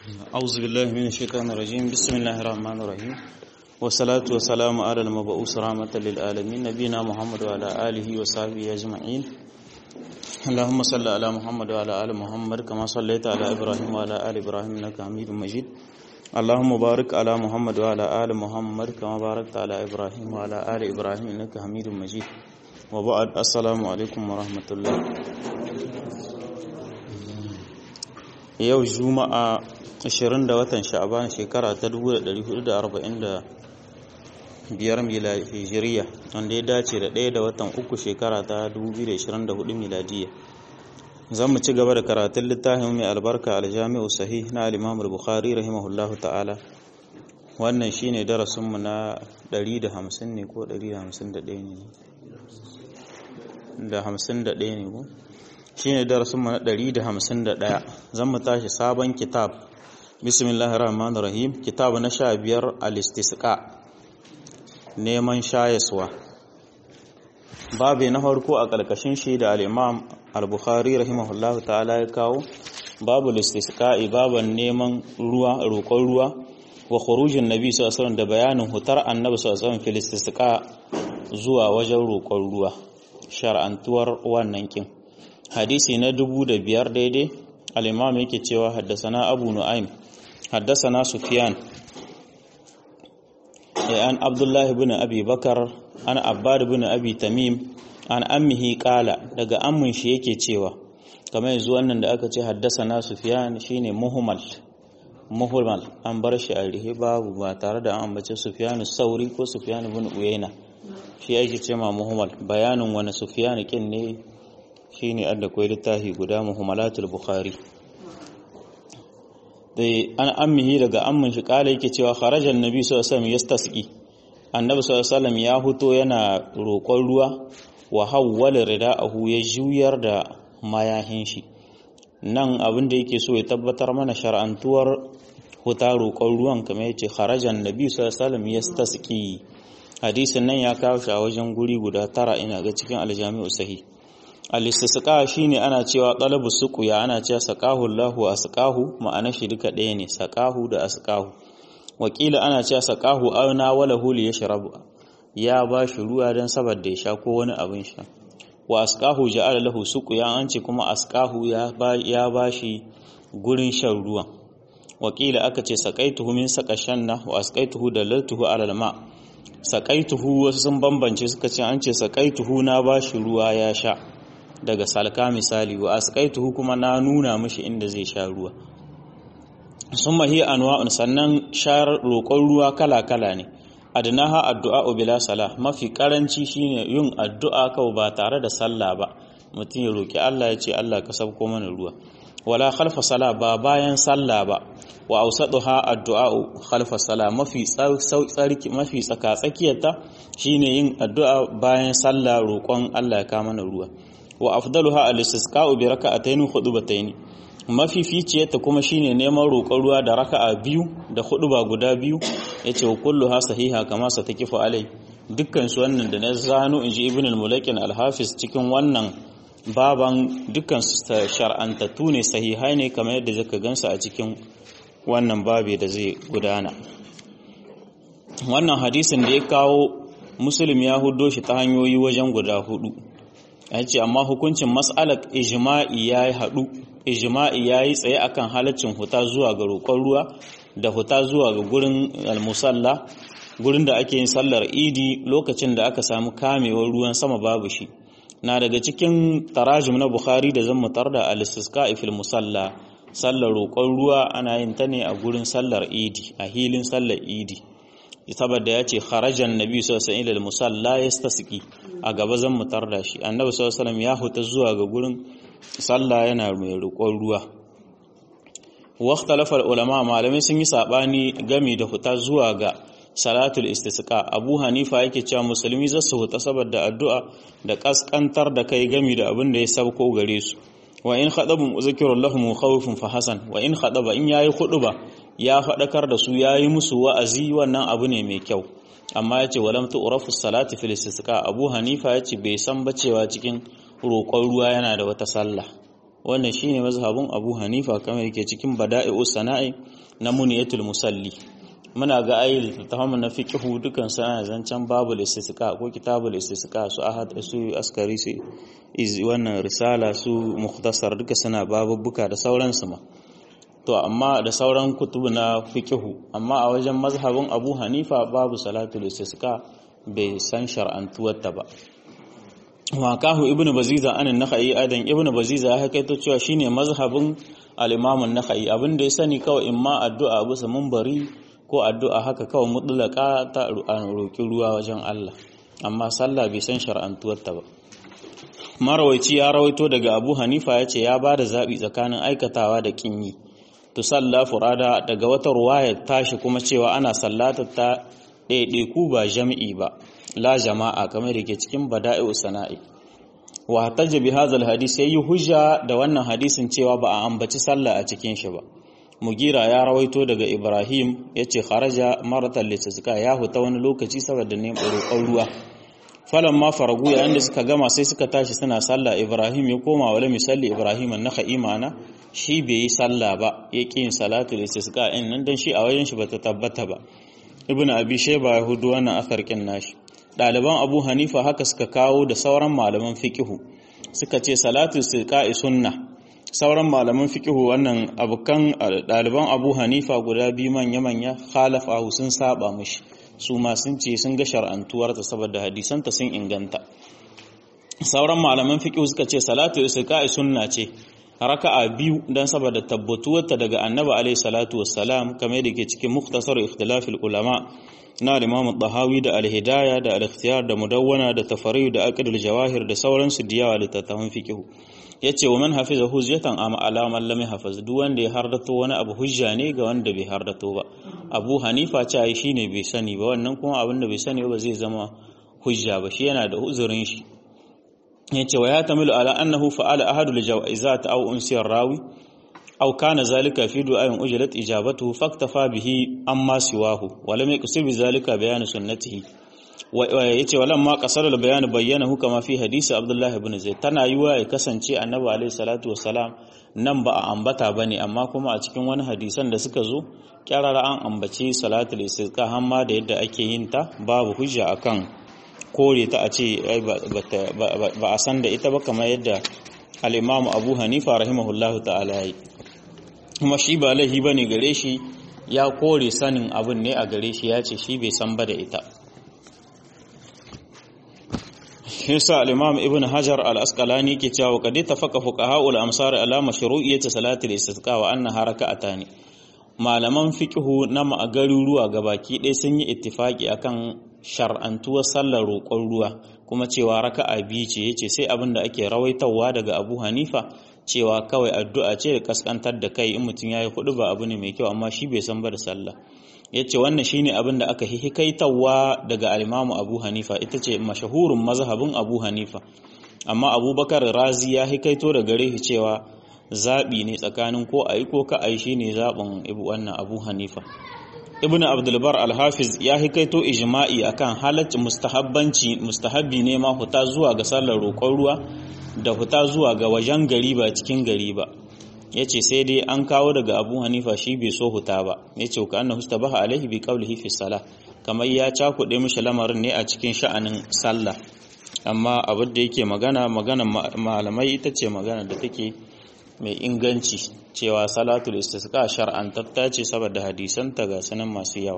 أعوذ بالله من الشيطان الرجيم بسم الله الرحمن الرحيم والصلاة والسلام على المبعوث رحمة للعالمين نبينا محمد وعلى آله وصحبه أجمعين اللهم صل على محمد وعلى آل محمد كما صليت على إبراهيم وعلى آل إبراهيم إنك حميد مجيد اللهم بارك على محمد وعلى آل محمد كما باركت على إبراهيم وعلى آل إبراهيم إنك حميد مجيد وبعد السلام عليكم ورحمة الله yau juma'a 20 da watan sha'aban shekara ta 1445 hijiriya wanda ya dace da ɗaya da watan uku shekara ta 2024 miladiya zan mu ci gaba da karatun littafin mai albarka aljami'u sahih na al-imam al-bukhari rahimahullahu ta'ala wannan shine darasinmu na 150 ne ko 151 ne da 51 ne ko shine darasinmu na 151 zan mu tashi sabon kitab bismillahir rahmanir rahim kitab na 15 al-istisqa neman shayaswa babu na farko a ƙarƙashin shi da al-imam al-bukhari rahimahullahu ta'ala ya kawo babu al-istisqa'i baban neman ruwa roƙon ruwa wa khurujin nabi sallallahu alaihi da bayanin hutar annabi sallallahu alaihi wasallam fil istisqa zuwa wajen roƙon ruwa shar'antuwar wannan kin hadisi na dubu da biyar daidai al'imam yake cewa haddasana abu nu'aim haddasana sufiyan an abdullahi bin abi bakar an abbad bin abi tamim an ammihi kala daga ammin shi yake cewa kamar yanzu wannan da aka ce haddasana sufiyan shine muhimmal muhimmal an bar shi a rihe babu ba tare da an ambace sufiyan sauri ko sufiyan bin uyaina shi ake ce ma muhimmal bayanin wani sufiyan kin ne shine adda kwai littafi guda muhammalatul bukhari dai an ammihi daga ammin shi kala yake cewa kharajan nabi sallallahu alaihi wasallam yastasqi annabi sallallahu alaihi wasallam ya huto yana roƙon ruwa wa hawwala rida'ahu ya juyar da mayahin shi nan abin da yake so ya tabbatar mana shar'antuwar huta roƙon ruwan kamar yace kharajan nabi sallallahu alaihi wasallam yastasqi hadisin nan ya kawo shi a wajen guri guda tara ina ga cikin aljami'u sahih al-istisqa shine ana cewa talabu suqya ana cewa saqahu Allahu asqahu ma'ana shi duka ɗaya ne saqahu da asqahu wakila ana cewa saqahu auna wala huli yashrabu ya ba shi ruwa dan saboda ya sha ko wani abin sha wa asqahu ja'ala lahu suqya an ce kuma asqahu ya ba ya ba shi gurin shan ruwan wakila aka ce saqaituhu min saqashanna wa asqaituhu dalaltuhu ala al-ma saqaituhu wasu sun bambance suka ce an ce saqaituhu na ba shi ruwa ya sha daga salka misali wa asqaituhu kuma na nuna mishi inda zai sha ruwa summa hiya anwa'un sannan shar roƙon ruwa kala-kala ne adnaha addu'a bila salah mafi karanci shine yin addu'a kawai ba tare da sallah ba mutum ya roki Allah ya ce Allah ka sabko mana ruwa wala khalfa sala ba bayan sallah ba wa awsaduha addu'a khalfa sala mafi tsarki mafi tsaka tsakiyarta shine yin addu'a bayan sallah roƙon Allah ya ka mana ruwa wa afdaluha al-istisqa'u bi raka'atayn khutbatayn mafificiyarta kuma shine neman roƙon ruwa da raka'a biyu da huɗuba guda biyu yace wa kulluha sahiha kama sa takifu alai dukkan su wannan da na zano inji ibn al-mulakin al-hafiz cikin wannan baban dukkan su shar'antattu ne sahihai ne kamar yadda zaka gansu a cikin wannan babe da zai gudana wannan hadisin da ya kawo muslim ya hudo shi ta hanyoyi wajen guda hudu ya ce amma hukuncin mas'alar ijma'i ya yi haɗu ijma'i ya yi tsaye akan halaccin huta zuwa ga roƙon ruwa da huta zuwa ga gurin almusalla gurin da ake yin sallar idi lokacin da aka samu kamewar ruwan sama babu shi na daga cikin tarajim na bukhari da zan mutar da al-istisqa fil musalla sallar roƙon ruwa ana yin ta ne a gurin sallar idi a hilin sallar idi saboda ya ce kharajan nabi sallallahu alaihi wasallam musalla yastasqi a gaba zan mutar da shi annabi sallallahu alaihi wasallam ya huta zuwa ga gurin sallah yana mai roƙon ruwa waqtalafa ulama malamai sun yi sabani game da huta zuwa ga salatul istisqa abu hanifa yake cewa musulmi za su huta saboda addu'a da kaskantar da kai game da abin da ya sabko gare su wa in khadabum uzkirul lahum khawfun fa hasan wa in khadaba in yayi khuduba ya faɗakar da su ya yi musu wa'azi wannan abu ne mai kyau amma ya ce walam tu'rafu salati fil istisqa abu hanifa ya ce bai san ba cewa cikin roƙon ruwa yana da wata sallah wannan shine mazhabin Abu Hanifa kamar yake cikin Bada'i'us Sana'i na Muniyatul Musalli muna ga ayi littafin na fiqhu dukan sana zancen babul istisqa ko kitabul istisqa su ahad su askari su iz wannan risala su mukhtasar duka suna babubbuka da sauransu ma to amma da sauran kutubu na fiqhu amma a wajen mazhabin Abu Hanifa babu salatul istisqa bai san shar'antuwarta ba wa kahu ibnu baziza anan nakhai adan ibnu baziza ya hakaito cewa shine mazhabin al-imam an-nakhai abinda ya sani kawai imma addu'a bisa munbari ko addu'a haka kawai mutlaka ta roki ruwa wajen Allah amma sallah bai san shar'antuwarta ba marawaici ya rawaito daga Abu Hanifa yace ya bada zabi tsakanin aikatawa da kinyi to salla furada daga wata ruwaya tashi kuma cewa ana sallata ta ɗaiɗaiku ba jami'i ba la jama'a kamar da ke cikin bada'i sana'i wa hataja bi hadha hadisi yayi hujja da wannan hadisin cewa ba a ambaci sallah a cikin shi ba mugira ya rawaito daga ibrahim yace kharaja maratan litasqa ya huta wani lokaci saboda ne roƙon ruwa falan ma faragu yayin da suka gama sai suka tashi suna sallah ibrahim ya koma wala misalli ibrahim an naka imana shi bai yi sallah ba ya ƙi yin salatu istisqa in nan dan shi a wajen shi bata tabbata ba ibn abi shayba ya hudu wannan asarkin nashi ɗaliban abu hanifa haka suka kawo da sauran malaman fiqihu suka ce salatu istisqa'i sunna sauran malaman fiqihu wannan abukan ɗaliban abu hanifa guda biyu manya manya khalafa sun saba mishi su ma sun ce sun ga shar'antuwar ta saboda hadisanta sun inganta sauran malaman fiqihu suka ce salatu istisqa'i sunna ce raka'a biyu dan saboda tabbatuwarta daga annabi alaihi salatu wassalam kamar da ke cikin muktasar ikhtilafil ulama na Imam Tahawi da Al-Hidayah da Al-Ikhtiyar da Mudawwana da Tafariyu da Aqdul Jawahir da sauransu da yawa littattafan fiqh yace wa man hafiza hujjatan am ala man lam yahfaz duk wanda ya hardato wani abu hujja ne ga wanda bai hardato ba Abu Hanifa ce ai shine bai sani ba wannan kuma abin da bai sani ba zai zama hujja ba shi yana da uzurin shi yace wa ya tamilu ala annahu fa'ala ahadul jawazat aw unsiyar rawi aw kana zalika fi du'ain ujlat ijabatuhu faktafa bihi amma siwahu wa lam yaqsid bizalika bayan sunnatihi wa yace walam ma qasara al bayan bayyanahu kama fi hadisi abdullah ibn zaid tana yiwa ya kasance annabi alayhi salatu wassalam nan ba a ambata bane amma kuma a cikin wani hadisan da suka zo kyarara an ambaci salatul istisqa hamma da yadda ake yin ta babu hujja akan kore ta a ce ba a san da ita ba kamar yadda al'imamu abu hanifa rahimahullahu ta'ala yi kuma shi ba laihi ba ne gare shi ya kore sanin abin ne a gare shi ya ce shi bai san ba da ita Hirsa al'imam ibn Hajar al'askalani ke cewa kadi ta faka fuka ha'ul amsar alama shiru'iyyata salatul istisqa wa anna haraka atani malaman fiqhu na garuruwa gabaki ɗaya sun yi ittifaki akan shar'antuwar sallar roƙon ruwa kuma cewa raka'a biyu ce yace sai abin da ake rawaitawa daga Abu Hanifa cewa kawai addu'a ce da kaskantar da kai in mutum yayi hudu ba abu ne mai kyau amma shi bai san ba da sallah yace wannan shine abin da aka hikaitawa daga al-Imam Abu Hanifa ita ce mashahurun mazhabin Abu Hanifa amma Abubakar Razi ya hikaito da gare shi cewa zabi ne tsakanin ko ayi ko ka ayi shine zabin wannan Abu Hanifa ibn abdulbar alhafiz ya hikaito ijma'i akan halaccin mustahabbanci mustahabbi ne ma huta zuwa ga sallar roƙon ruwa da huta zuwa ga wajen gari ba cikin gari ba yace sai dai an kawo daga abu hanifa shi bai so huta ba yace ka annahu istabaha alaihi bi qawlihi fi salah kamar ya cakuɗe mishi lamarin ne a cikin sha'anin sallah amma abin da yake magana magana malamai ita ce magana da take mai inganci cewa salatul istisqa shar'antatta ce saboda hadisanta ga sanan masu yawa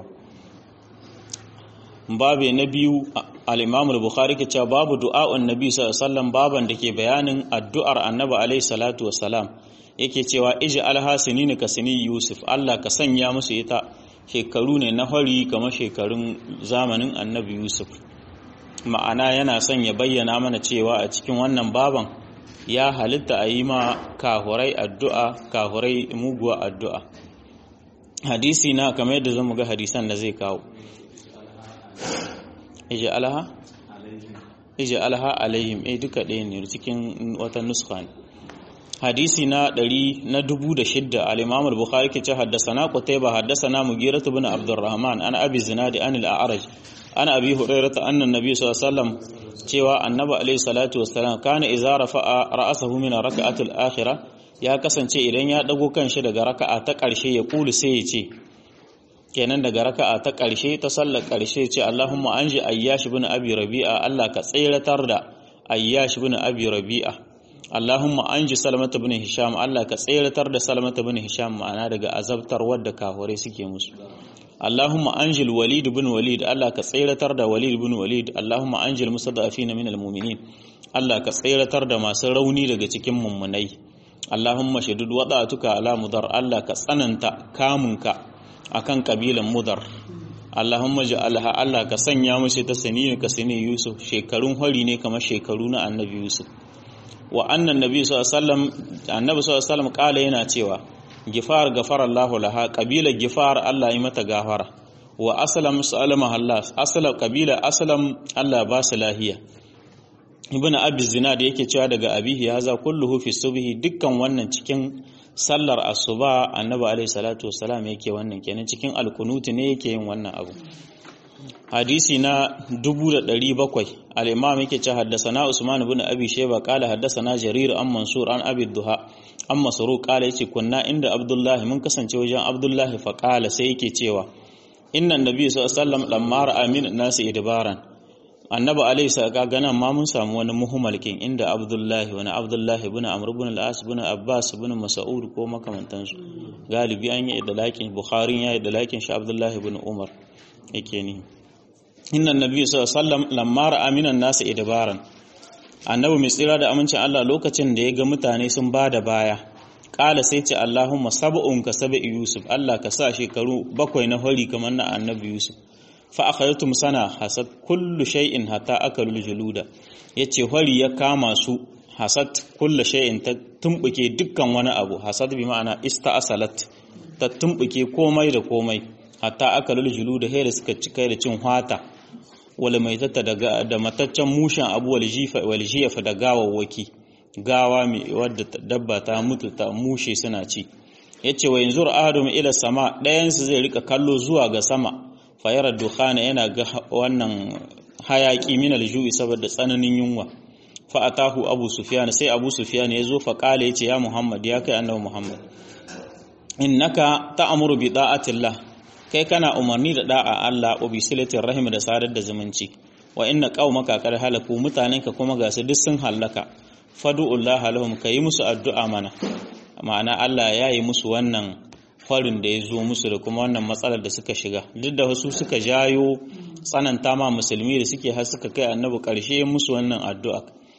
babu na biyu al-Imam al-Bukhari ke cewa babu du'a'un Nabi sallallahu alaihi wasallam baban da ke bayanin addu'ar Annabi alaihi salatu wassalam yake cewa iji alhasinin ka sini Yusuf Allah ka sanya musu ita shekaru ne na hori kamar shekarun zamanin Annabi Yusuf ma'ana yana son ya bayyana mana cewa a cikin wannan baban ya halitta a yi ma kahurai addu'a kahurai muguwa addu'a hadisi na kamar yadda zan ga hadisan da zai kawo ije alha ije alha alaihim eh duka ɗaya ne cikin wata nuska ne hadisi na ɗari na dubu da shidda al-imam al-bukhari ke ce haddasana qutayba haddasana mughirah ibn abdurrahman an abi zinadi an al-a'raj an abi hurairah anna nabiy sallallahu alaihi wasallam cewa annabi alaihi salatu wassalam kana idza rafa'a ra'sahu min rak'ati al-akhirah ya kasance idan ya dago kanshi daga raka'a ta ƙarshe ya kulu sai ya ce kenan daga raka'a ta ƙarshe ta sallar ƙarshe ce Allahumma anji ayyash ibn abi rabi'a Allah ka tsiratar da ayyash ibn abi rabi'a Allahumma anji salamata ibn hisham Allah ka tsiratar da salamata ibn hisham ma'ana daga azabtar wadda kafirai suke musu Allahumma anjil walid ibn walid Allah ka tsiratar da walid ibn walid Allahumma anjil musaddafina min almu'minin Allah ka tsiratar da masu rauni daga cikin mummunai Allahumma shadid wada'atuka ala mudar Allah ka tsananta kamunka akan kabilan mudar Allahumma ja'alha Allah ka sanya mace ta sani ka sani Yusuf shekarun hori ne kamar shekaru na Annabi Yusuf wa annan nabi sallallahu alaihi wasallam annabi sallallahu alaihi wasallam kala yana cewa gifar gafara Allah laha kabila gifar Allah yi mata gafara wa aslam salama Allah aslam kabila aslam Allah ba su lahiya ibnu abi zinad yake cewa daga abihi haza kulluhu fi subhi dukkan wannan cikin sallar asuba annabi alaihi salatu wassalam yake wannan kenan cikin alkunuti ne yake yin wannan abu hadisi na 1700 al-imam yake cewa haddathana usman ibn abi shayba qala haddathana jarir an mansur an abi duha an masruq qala yace kunna inda abdullah mun kasance wajen abdullah fa qala sai yake cewa inna nabi sallallahu alaihi wasallam lamma ra'a min nasi idbaran annabi alaihi salatu gana ma mun samu wani muhimmalkin inda abdullahi wani abdullahi ibn amr ibn al-as ibn abbas ibn mas'ud ko makamantansu galibi an yi idlakin bukhari ya yi idlakin shi abdullahi ibn umar yake ni inna nabi sallallahu alaihi wasallam lamma ra'a minan nasi idbaran annabi mai tsira da amincin Allah lokacin da ya ga mutane sun bada baya kala sai ce Allahumma sab'un ka sab'i yusuf Allah ka sa shekaru bakwai na hori kamar na annabi yusuf fa akhadtum sana hasad kullu shay'in hatta akalul juluda yace hori ya kama su hasad kullu shay'in ta tumbuke dukkan wani abu hasad bi ma'ana ista'salat ta tumbuke komai da komai hatta akalul juluda hayda suka cika da cin hwata wala mai tatta da mataccen mushen abu wal jifa wal jifa da gawawwaki gawa mai wadda dabba ta mutu ta mushe suna ci yace wa yanzu adam ila sama ɗayan su zai rika kallo zuwa ga sama fayar dukhana yana ga wannan hayaki min aljui saboda tsananin yunwa fa atahu abu sufyan sai abu sufyan ya zo fa kale yace ya muhammad ya kai annabi muhammad innaka ta'muru bi da'atillah kai kana umarni da da'a Allah wa bi silatir rahim da sadar da zumunci wa inna qaumaka qad halaku mutanenka kuma ga su duk sun halaka fadu'ullah lahum kai musu addu'a mana ma'ana Allah ya yi musu wannan farin da ya zo musu da kuma wannan matsalar da suka shiga duk da wasu suka jayo tsananta ma musulmi da suke har suka kai annabi karshe musu wannan addu'a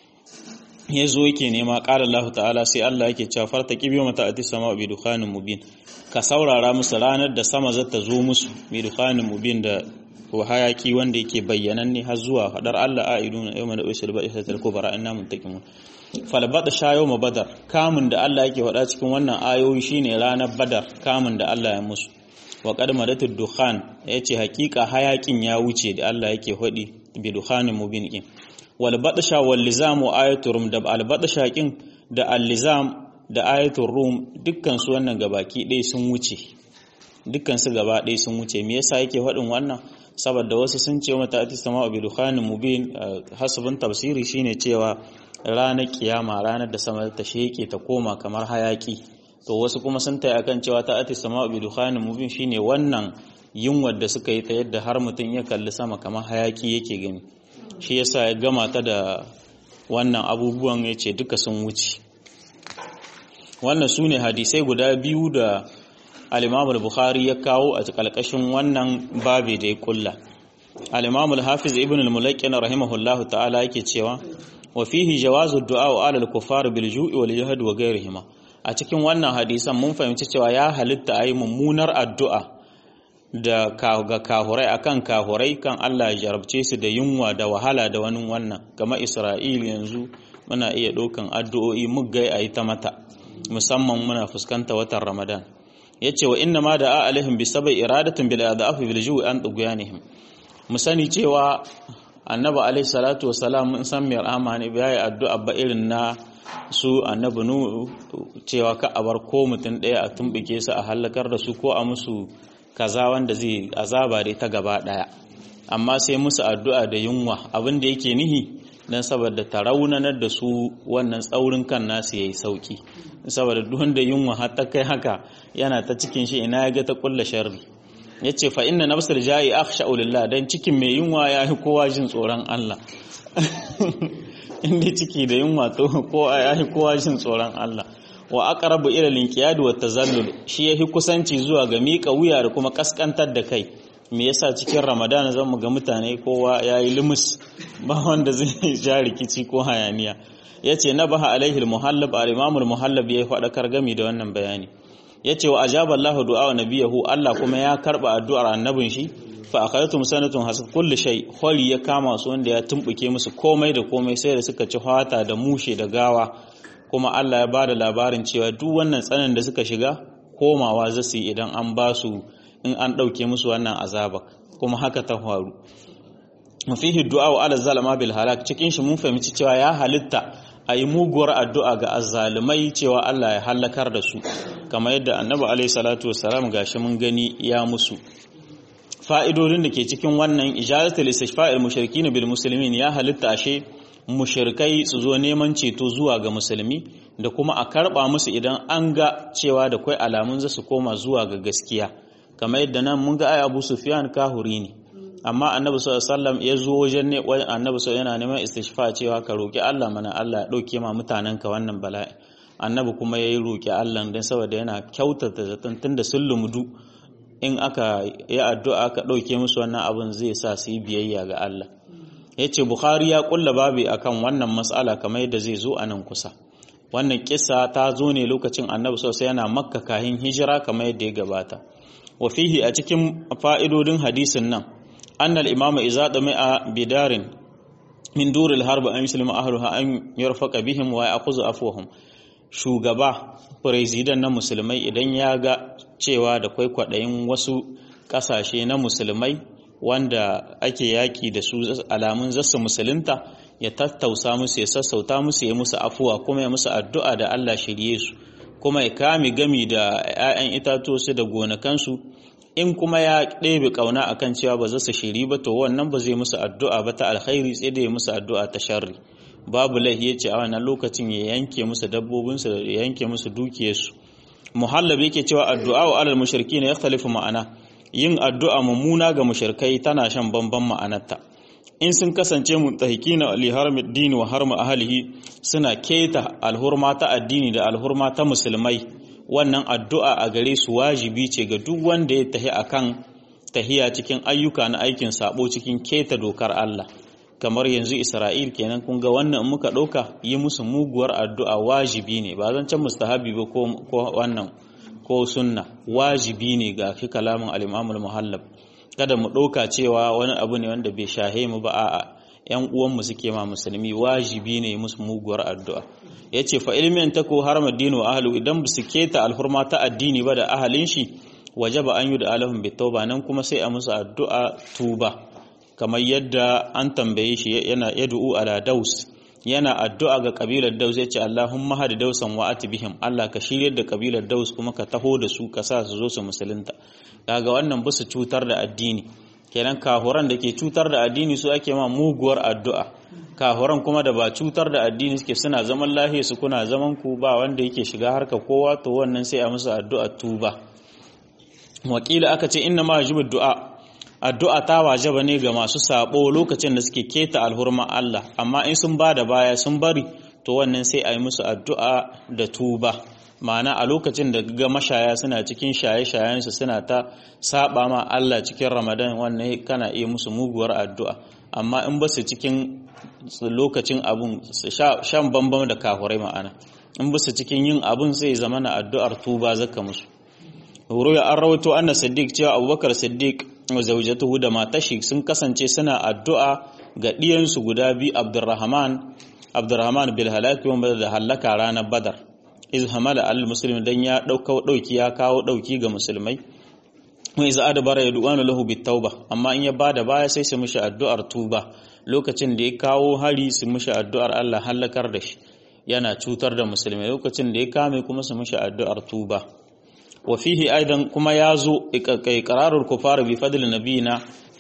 ya zo yake nema ƙara Allah ta'ala sai Allah yake cewa farta kibiyo mata ati sama bi dukhanin mubin ka saurara musu ranar da sama za ta zo musu bi dukhanin mubin da ko hayaki wanda yake bayyananne har zuwa fadar Allah a'iduna yawma da usul ba isa ko bara inna muntakimun falbada sha yawma badar kamun da Allah yake faɗa cikin wannan ayoyi shine ranar badar kamun da Allah ya musu wa qad madatud dukhan yace hakika hayakin ya wuce da Allah yake faɗi bi dukhanin mubin kin wal badsha wal lizam wa ayatul rum da al badsha kin da al lizam da ayatul rum dukkan su wannan gabaki ɗaya sun wuce dukkan su gaba ɗaya sun wuce me yasa yake faɗin wannan saboda wasu sun ce mata ati sama bi dukhanin mubin hasabun tafsiri shine cewa ranar kiyama ranar da sama ta sheke ta koma kamar hayaki to wasu kuma sun tayi akan cewa ta ati sama bi dukhanin mubin shine wannan yunwar da suka yi ta yadda har mutum ya kalli sama kamar hayaki yake gani shi yasa ya gama ta da wannan abubuwan ya ce duka sun wuce wannan su ne hadisai guda biyu da al-imam al-bukhari ya kawo a ƙarƙashin wannan babe da ya kulla al-imam al-hafiz ibn al-mulaqqin rahimahullahu ta'ala yake cewa wa fihi jawazu du'a wa alal kuffar bil ju'i wal jahd wa ghayrihima a cikin wannan hadisan mun fahimci cewa ya halitta ayi mummunar addu'a da ga kahurai akan kahurai kan Allah ya jarabce su da yunwa da wahala da wani wannan kama Isra'il yanzu muna iya ɗaukan addu'o'i muggai a yi ta mata musamman muna fuskanta watan Ramadan yace wa inna ma da alaihim bi sabai iradatin bil adafi bil ju'i an tughyanihim mu sani cewa annabi alaihi salatu wasalam mun san mai rahama ne bai addu'a ba irin na su annabi nu cewa ka abar ko mutum ɗaya a tumbike su a halakar da su ko a musu kaza wanda zai azaba dai ta gaba daya amma sai musu addu'a da yunwa abin da yake nihi dan saboda ta raunanar da su wannan tsaurin kan nasu yayi sauki saboda duk wanda yunwa har ta kai haka yana ta cikin shi ina ya ga ta kulla sharri yace fa inna nafsal ja'i akhsha'u lillah dan cikin mai yunwa ya fi kowa jin tsoron Allah inda ciki da yunwa to ko ya fi kowa jin tsoron Allah wa aqrabu ila linqiyad wa tazallul shi yafi kusanci zuwa ga miƙa wuya da kuma kaskantar da kai me yasa cikin ramadana zan mu ga mutane kowa yayi limus ba wanda zai ja rikici ko hayaniya yace nabaha alaihi almuhallab al-imam al-muhallab yayi fadakar gami da wannan bayani yace wa ajaba Allahu du'a nabiyahu Allah kuma ya karba addu'ar annabin shi fa akhadatum sanatun hasab kulli shay khali ya kama su wanda ya tumbuke musu komai da komai sai da suka ci fata da mushe da gawa kuma Allah ya bada labarin cewa duk wannan tsanan da suka shiga komawa za su yi idan an ba su in an ɗauke musu wannan azaba kuma haka ta faru mafihi du'a wa ala zalama bil halak cikin shi mun fahimci cewa ya halitta a yi muguwar addu'a ga azzalumai cewa Allah ya halakar da su kamar yadda annabi alaihi salatu wassalam gashi mun gani ya musu fa'idodin da ke cikin wannan ijazatul istishfa'il mushrikin bil muslimin ya halitta ashe mushirkai su zo neman ceto zuwa ga musulmi da kuma a karba musu idan an ga cewa da kwai alamun za su koma zuwa ga gaskiya kamar yadda nan mun ga ai Abu Sufyan kahuri ne amma Annabi sallallahu alaihi wasallam ya zo wajen ne Annabi sallallahu yana neman istishfa cewa ka roki Allah mana Allah ya dauke ma mutanen ka wannan bala'i Annabi kuma yayi roki Allah dan saboda yana kyautata zaton tunda sun lumudu in aka yi addu'a aka dauke musu wannan abun zai sa su yi biyayya ga Allah ya ce Bukhari ya kulla babi akan wannan matsala kamar yadda zai zo a nan kusa wannan kisa ta zo ne lokacin annabi sosai yana makka kahin hijira kamar yadda ya gabata wa fihi a cikin fa'idodin hadisin nan annal imamu iza a bidarin min duril harba an muslima ahluha an yarfaqa bihim wa ya'khudhu afwahum shugaba president na musulmai idan ya ga cewa da kwai kwadayin wasu kasashe na musulmai wanda ake yaƙi da su alamun zasu musulunta ya tattausa musu ya sassauta musu ya musu afuwa kuma ya musu addu'a da Allah shirye su kuma ya kame gami da 'ya'yan itatuwa da gonakansu in kuma ya ɗebe ƙauna akan cewa ba za su shiri ba to wannan ba zai musu addu'a ba ta alkhairi sai da ya musu addu'a ta sharri babu laihi ya ce a wannan lokacin ya yanke musu dabbobinsu da ya yanke musu dukiyarsu muhallabi yake cewa addu'a wa alal mushriki ne yakhtalifu ma'ana yin addu'a mummuna ga mushrikai tana shan bamban ma'anarta in sun kasance muntahikina li harmid din wa harma ahlihi suna keta alhurma ta addini da alhurma ta musulmai wannan addu'a a gare su wajibi ce ga duk wanda ya tahi akan tahiya cikin ayyuka na aikin sabo cikin keta dokar Allah kamar yanzu Isra'il kenan kun ga wannan muka ɗauka yi musu muguwar addu'a wajibi ne ba zan can mustahabi ba ko wannan ko sunna wajibi ne ga fi kalamin al-Imam al-Muhallab kada mu ɗauka cewa wani abu ne wanda bai shahe mu ba a'a ƴan uwanmu suke ma musulmi wajibi ne musu muguwar addu'a yace fa ilmin tako harama dinu wa ahlu idan su keta alhurma ta addini ba da ahalin shi wajaba an yi da alahum bi tauba nan kuma sai a musu addu'a tuba kamar yadda an tambaye shi yana yad'u ala daus yana addu'a ga kabilar daus yace Allahumma hadi dausan wa atbihim Allah ka shiryar da kabilar daus kuma ka taho da su ka sa su zo su musulunta kaga wannan ba su cutar da addini kenan kahuran da ke cutar da addini su ake ma muguwar addu'a kahuran kuma da ba cutar da addini suke suna zaman lahiya su kuna zaman ku ba wanda yake shiga harka kowa to wannan sai a musu addu'a tuba wakila aka ce inna ma yajibu du'a addu'a ta wajaba ne ga masu sabo lokacin da suke keta alhurma Allah amma in sun bada baya sun bari to wannan sai a yi musu addu'a da tuba ma'ana a lokacin da ga mashaya suna cikin shaye-shayensu suna ta saba ma Allah cikin Ramadan wannan kana iya musu muguwar addu'a amma in ba su cikin lokacin abun shan bambam da kafurai ma'ana in ba su cikin yin abun sai zama na addu'ar tuba zaka musu ruya an rawato anna siddiq cewa abubakar siddiq wa zawjatuhu da matashi sun kasance suna addu'a ga ɗiyansu guda biyu abdurrahman abdurrahman bil halaki wanda da halaka ranar badar iz hamala al muslim dan ya dauka dauki ya kawo dauki ga musulmai wa iz adbara yad'una lahu bit tauba amma in ya bada baya sai su mishi addu'ar tuba lokacin da ya kawo hari su mishi addu'ar Allah halakar da shi yana cutar da musulmai lokacin da ya kame kuma su mishi addu'ar tuba wa fihi aidan kuma yazo iqrarul kufar bi fadl nabiyina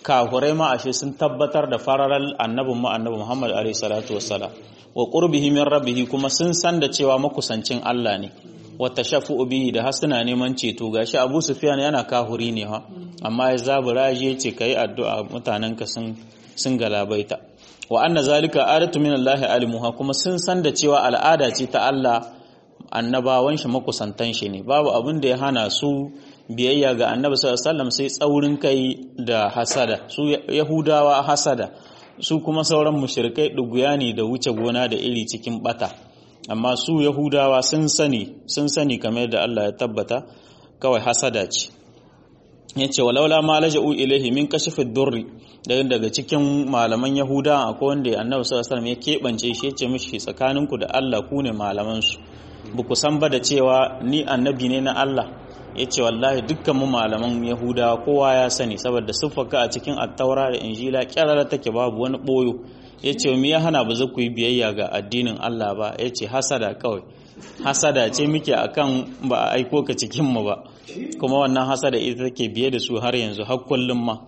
kahurai ma ashe sun tabbatar da fararal annabin mu annabi Muhammad alaihi salatu wassalam wa qurbihi min rabbih kuma sun san da cewa makusancin Allah ne wa tashafu bihi da hasuna neman ceto gashi Abu Sufyan yana kahuri ne ha amma ya zabura ya ce kai addu'a mutanenka sun sun galabaita wa anna zalika adatu min Allah alimuha kuma sun san da cewa al'ada ce ta Allah annabawan shi makusantan shi ne babu abin da ya hana su biyayya ga annabi sallallahu alaihi wasallam sai tsaurin kai da hasada su yahudawa hasada su kuma sauran mushrikai duguya ne da wuce gona da iri cikin bata amma su yahudawa sun sani sun sani kamar da Allah ya tabbata kawai hasada ce yace walaula ma laja'u ilaihi min kashfid durri daga cikin malaman yahuda akwai wanda annabi sallallahu alaihi wasallam ya kebance shi yace mishi tsakaninku da Allah ku ne malaman su ba ku san ba da cewa ni annabi ne na Allah yace wallahi dukkan mu malaman yahudawa kowa ya sani saboda siffaka a cikin attaura da injila kyarara take babu wani boyo yace me ya hana ba za ku yi biyayya ga addinin Allah ba yace hasada kawai hasada ce muke akan ba a aiko ka cikin mu ba kuma wannan hasada ita take biye da su har yanzu har kullum ma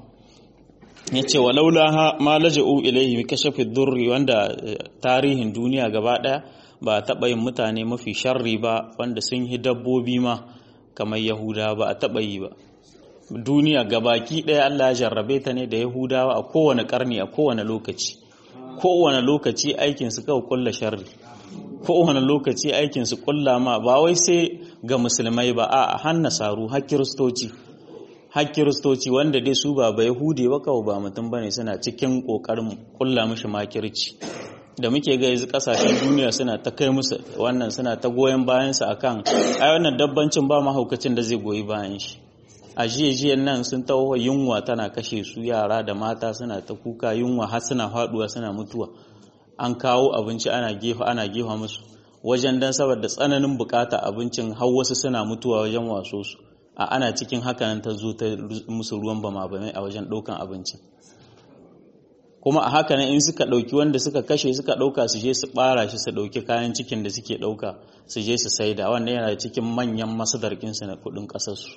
yace walaula ma laja'u ilayhi kashafi durri wanda tarihin duniya gaba daya ba taɓa yin mutane mafi sharri ba wanda sun yi dabbobi ma kamar yahuda ba a taɓa yi ba duniya gabaki ɗaya Allah ya jarrabe ta ne da yahudawa a kowane ƙarni a kowane lokaci kowane lokaci aikin su kawai kulla sharri kowane lokaci aikin su kulla ma ba wai sai ga musulmai ba a har nasaru har kiristoci har kiristoci wanda dai su ba ba yahudi ba kawai ba mutum bane suna cikin kokarin kulla mishi makirci da muke ga yanzu kasashen duniya suna ta kai musu wannan suna ta goyon bayansa akan ai wannan dabbancin ba mahaukacin da zai goyi bayan shi a jiyan nan sun taho yunwa tana kashe su yara da mata suna ta kuka yunwa har suna faduwa suna mutuwa an kawo abinci ana gefa ana gefa musu wajen dan saboda tsananin bukata abincin har wasu suna mutuwa wajen waso su a ana cikin hakanan ta zo ta musu ruwan bama bamai a wajen ɗaukan abincin kuma a haka in suka ɗauki wanda suka kashe suka ɗauka su je su ɓara shi su ɗauki kayan cikin da suke ɗauka su je su saida wannan yana cikin manyan masadarkinsu na kuɗin ƙasarsu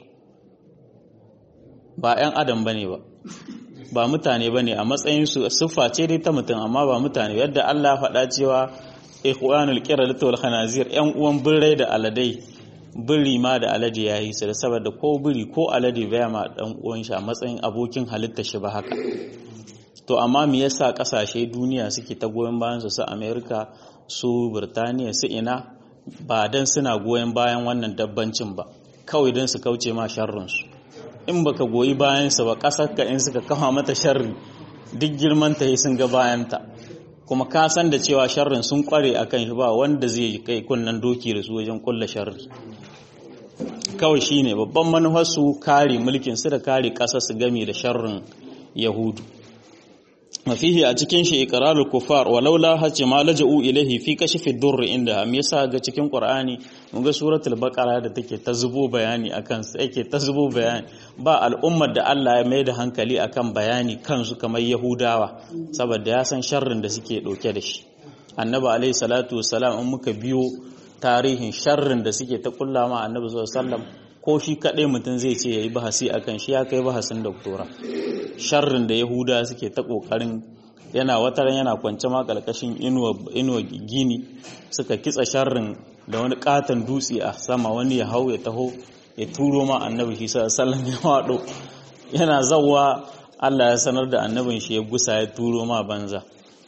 ba 'yan adam ba ne ba ba mutane ba ne a matsayinsu siffa ce dai ta mutum amma ba mutane yadda Allah faɗa cewa ikhwanul qiradatu wal khanazir 'yan uwan birrai da aladai biri ma da alade yayi su da saboda ko biri ko alade baya ma dan uwan shi a matsayin abokin halitta shi ba haka to amma me yasa kasashe duniya suke ta goyon bayan su su America su Birtaniya su ina ba dan suna goyon bayan wannan dabbancin ba kawai dan su kauce ma sharrin su in baka goyi bayan su ba kasar ka in suka kafa mata sharri duk girman ta sun ga bayan ta kuma ka san da cewa sharrin sun kware akan shi ba wanda zai kai kunnan doki da su wajen kulla sharri kawai shine babban manufar su kare mulkin su da kare kasar su game da sharrin yahudu mafihi a cikin shi iqrarul kufar walaula hace ma laja'u ilaihi fi kashfi durr inda me yasa ga cikin qur'ani mun ga suratul baqara da take ta zubo bayani akan su yake ta zubo bayani ba al'ummar da Allah ya mai da hankali akan bayani kansu kamar yahudawa saboda ya san sharrin da suke dauke da shi annabi alaihi salatu wassalam in muka biyo tarihin sharrin da suke ta kullama annabi sallallahu alaihi wasallam ko shi kaɗai mutum zai ce ya yi bahasi a kan shi ya kai bahasin doktora sharrin da yahuda suke ta ƙoƙarin yana wataran yana kwance ma ƙarƙashin inuwa gini suka kitsa sharrin da wani ƙaton dutse a sama wani ya hau ya taho ya turo ma annabi shi sallam ya waɗo yana zawa allah ya sanar da annabin shi ya gusa ya turo ma banza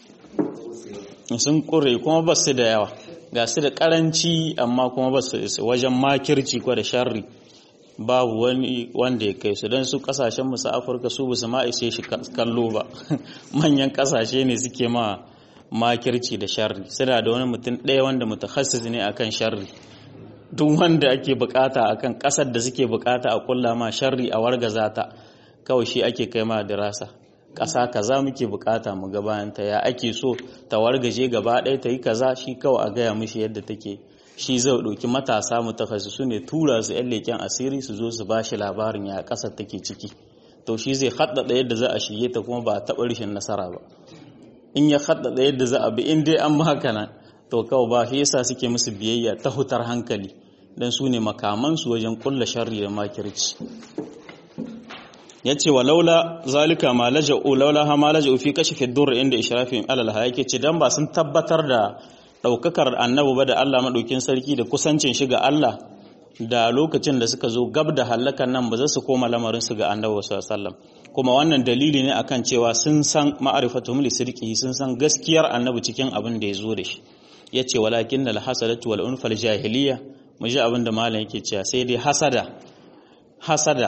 sun ƙure kuma ba su da yawa ga su da ƙaranci amma kuma ba su wajen makirci ko da sharri babu wani wanda ya kai su don su kasashen musu afirka su basu ma ishe shi kallo ba manyan kasashe ne suke ma makirci da sharri suna da wani mutum ɗaya wanda mutakhasis ne akan sharri duk wanda ake bukata akan kasar da suke bukata a kulla ma sharri a wargaza ta kawai shi ake kai ma dirasa ƙasa kaza muke bukata mu ga bayan ta ya ake so ta wargaje gaba ɗaya ta yi kaza shi kawai a gaya mishi yadda take shi zai ɗauki matasa mutakhasisu ne tura su yan leken asiri su zo su bashi labarin ya ƙasar take ciki to shi zai haddada yadda za a shige ta kuma ba a taɓa rashin nasara ba in ya haddada yadda za a bi in dai an haka nan to kawai ba shi yasa suke musu biyayya ta hutar hankali dan su ne makamansu wajen kulla sharri da makirci yace wa laula zalika ma laja'u laula ha ma laja'u fi kashfi ad-durr inda ishrafin alal hayake ce dan ba sun tabbatar da daukakar annabi ba da Allah madaukin sarki da kusancin shi ga Allah da lokacin da suka zo gab da hallakan nan ba za su koma lamarin su ga annabi sallallahu alaihi kuma wannan dalili ne akan cewa sun san ma'rifatuhum li sirqihi sun san gaskiyar annabi cikin abin da ya zo da shi yace walakin al hasadatu wal unfal jahiliya mu ji abin da malam yake cewa sai dai hasada hasada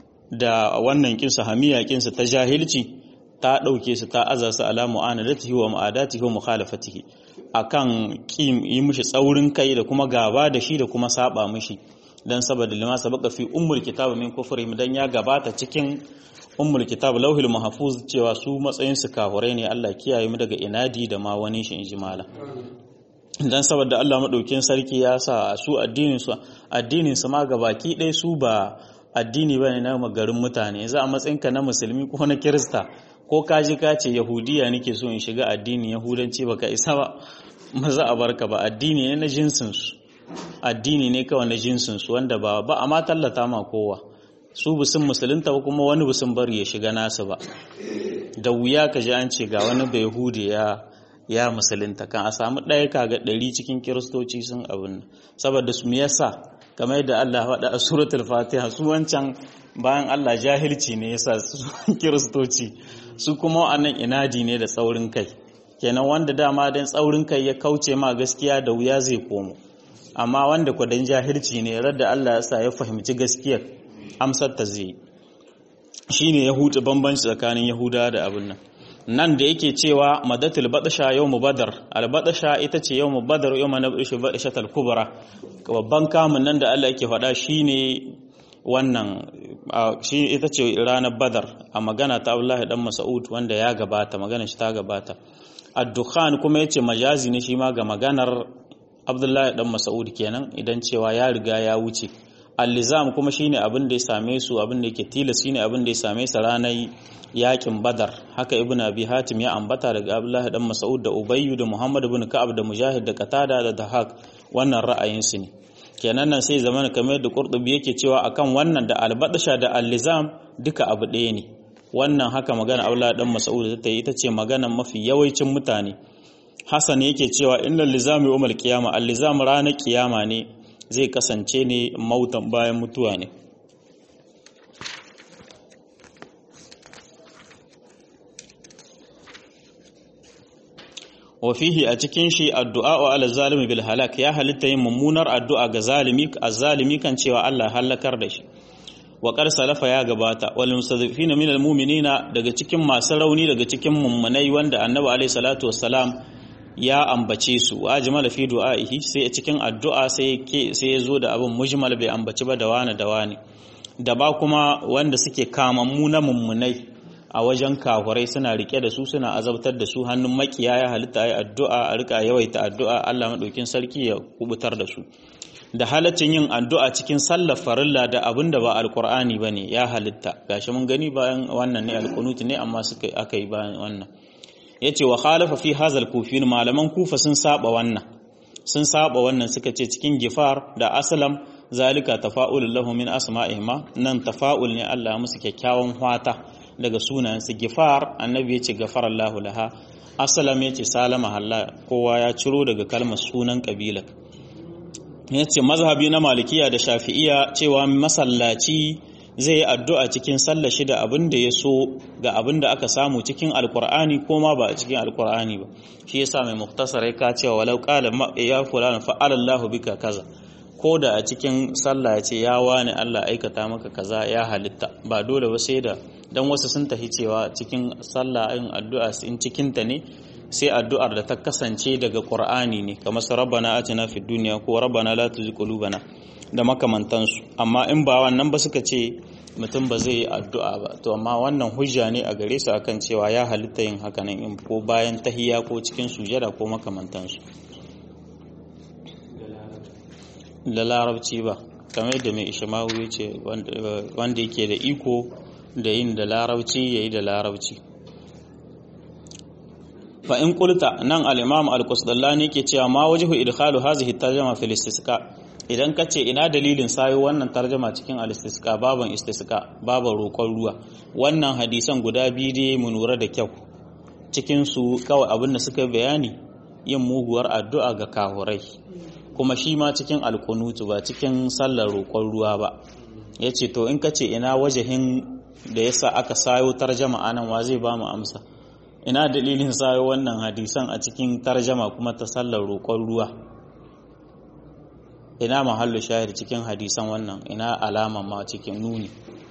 da wannan kinsa hamiya kinsa ta jahilci ta ɗauke su ta aza su ala mu'anadatihi wa mu'adatihi wa mukhalafatihi akan kim yi mishi tsaurin kai da kuma gaba da shi da kuma saba mishi dan saboda lima sabaka fi ummul kitab min kufrihim dan ya gabata cikin ummul kitab lauhil mahfuz cewa su matsayin su kahurai ne Allah kiyaye mu daga inadi da ma wani shi injimala dan saboda Allah madaukin sarki ya sa su addinin su addinin su ma gabaki ɗaya su ba addini bane na magarin mutane za a matsayinka na musulmi ko na kirista ko ka ji ka ce yahudiya nake so in shiga addinin yahudanci baka isa ba maza a barka ba addini ne na jinsin su addini ne kawai na jinsin su wanda ba ba a ma tallata ma kowa su busun musulunta ba kuma wani busun bari ya shiga nasu ba da wuya ka ji an ce ga wani bai yahudi ya ya musulunta kan a samu ɗaya kaga ɗari cikin kiristoci sun abin saboda su me yasa kamar yadda Allah faɗa a suratul fatiha su wancan bayan Allah jahilci ne yasa su kiristoci su kuma wa'annan inadi ne da tsaurin kai kenan wanda dama dan tsaurin kai ya kauce ma gaskiya da wuya zai komo amma wanda ku dan jahilci ne radda Allah ya sa ya fahimci gaskiyar amsar ta zai shine ya huce bambanci tsakanin yahuda da abin nan nan da yake cewa madatul badasha yawmu badar al badasha ita ce yawmu badar yawma nabishu badashatul kubra babban kamun nan da Allah yake faɗa shine wannan shi ita ce ranar badar a magana ta Abdullahi dan Mas'ud wanda ya gabata magana shi ta gabata ad-dukhan kuma yace majazi ne shi ma ga maganar Abdullahi dan Mas'ud kenan idan cewa ya riga ya wuce al-lizam kuma shine abin da ya same su abin da yake tilas shine abin da ya same su ranar yakin badar haka ibn abi hatim ya ambata daga abdullahi dan mas'ud da ubayyu da muhammad ibn ka'ab da mujahid da qatada da dahak wannan ra'ayin su ne kenan nan sai zamana kamar da qurtubi yake cewa akan wannan da albadasha da allizam duka abu ɗaya ne wannan haka magana abdullahi dan mas'ud ta yi ita ce magana mafi yawancin mutane hasan yake cewa innal lizami umar qiyama allizam ranar kiyama ne zai kasance ne mautan bayan mutuwa ne wafihi a cikin shi addu'a wa ala zalimi bil halak ya halitta yin mummunar addu'a ga zalimi azzalimi kan cewa Allah halakar da shi wa qad salafa ya gabata wal mustadhifina minal mu'minina daga cikin masu rauni daga cikin mummunai wanda annabi alaihi salatu wassalam ya ambace su wa ajmala fi du'aihi sai a cikin addu'a sai ke sai ya zo da abin mujmal bai ambaci ba da wani da wani da ba kuma wanda suke kamammu na mummunai a wajen kafurai suna rike da su suna azabtar da su hannun makiya ya halitta ya addu'a a rika yawaita addu'a Allah madaukin sarki ya kubutar da su da halaccin yin addu'a cikin sallar farilla da abin da ba alkur'ani bane ya halitta gashi mun gani bayan wannan ne alqunut ne amma suka aka yi bayan wannan yace wa khalafa fi hazal kufin malaman kufa sun saba wannan sun saba wannan suka ce cikin gifar da aslam zalika tafa'ul lahu min asma'ihima nan tafa'ul ne Allah musu kyakkyawan hwata daga sunayensu gifar annabi ya ce gafar Allah laha asalam ya ce salama halla kowa ya ciro daga kalmar sunan kabila ya ce mazhabi na malikiya da shafi'iya cewa masallaci zai yi addu'a cikin sallar shi da abin da ya so ga abin da aka samu cikin alkur'ani ko ma ba a cikin alkur'ani ba shi yasa mai muktasar ka cewa walau qala ya fulana fa'ala Allahu bika kaza ko da a cikin sallah ya ce ya wani Allah aikata maka kaza ya halitta ba dole ba sai da dan wasu sun tafi cewa cikin sallah yin addu'a in cikin ta ne sai addu'ar da ta kasance daga Qur'ani ne kamar su rabbana atina fid dunya ko rabbana la tuzigh qulubana da makamantansu amma in ba wannan ba suka ce mutum ba zai yi addu'a ba to amma wannan hujja ne a gare su akan cewa ya halitta yin haka nan in ko bayan tahiyya ko cikin sujada ko makamantansu da larabci ba kamar da mai ishamawu ya ce wanda yake da iko da yin da larabci ya yi da larabci fa in kulta nan al-imam al-qusdallani ke cewa ma wajhu idkhalu hazihi tarjama fil istisqa idan ka ce ina dalilin sayo wannan tarjama cikin al-istisqa baban istisqa baban roƙon ruwa wannan hadisan guda biyu dai mu lura da kyau cikin su kawai abin da suka bayani yin muguwar addu'a ga kahurai kuma shi ma cikin alkunutu ba cikin sallar roƙon ruwa ba yace to in ka ce ina wajahin da yasa aka sayo tarjama anan wa zai ba mu amsa ina dalilin sayo wannan hadisan a cikin tarjama kuma ta sallar roƙon ruwa ina mahallu shahid cikin hadisan wannan ina alama ma cikin nuni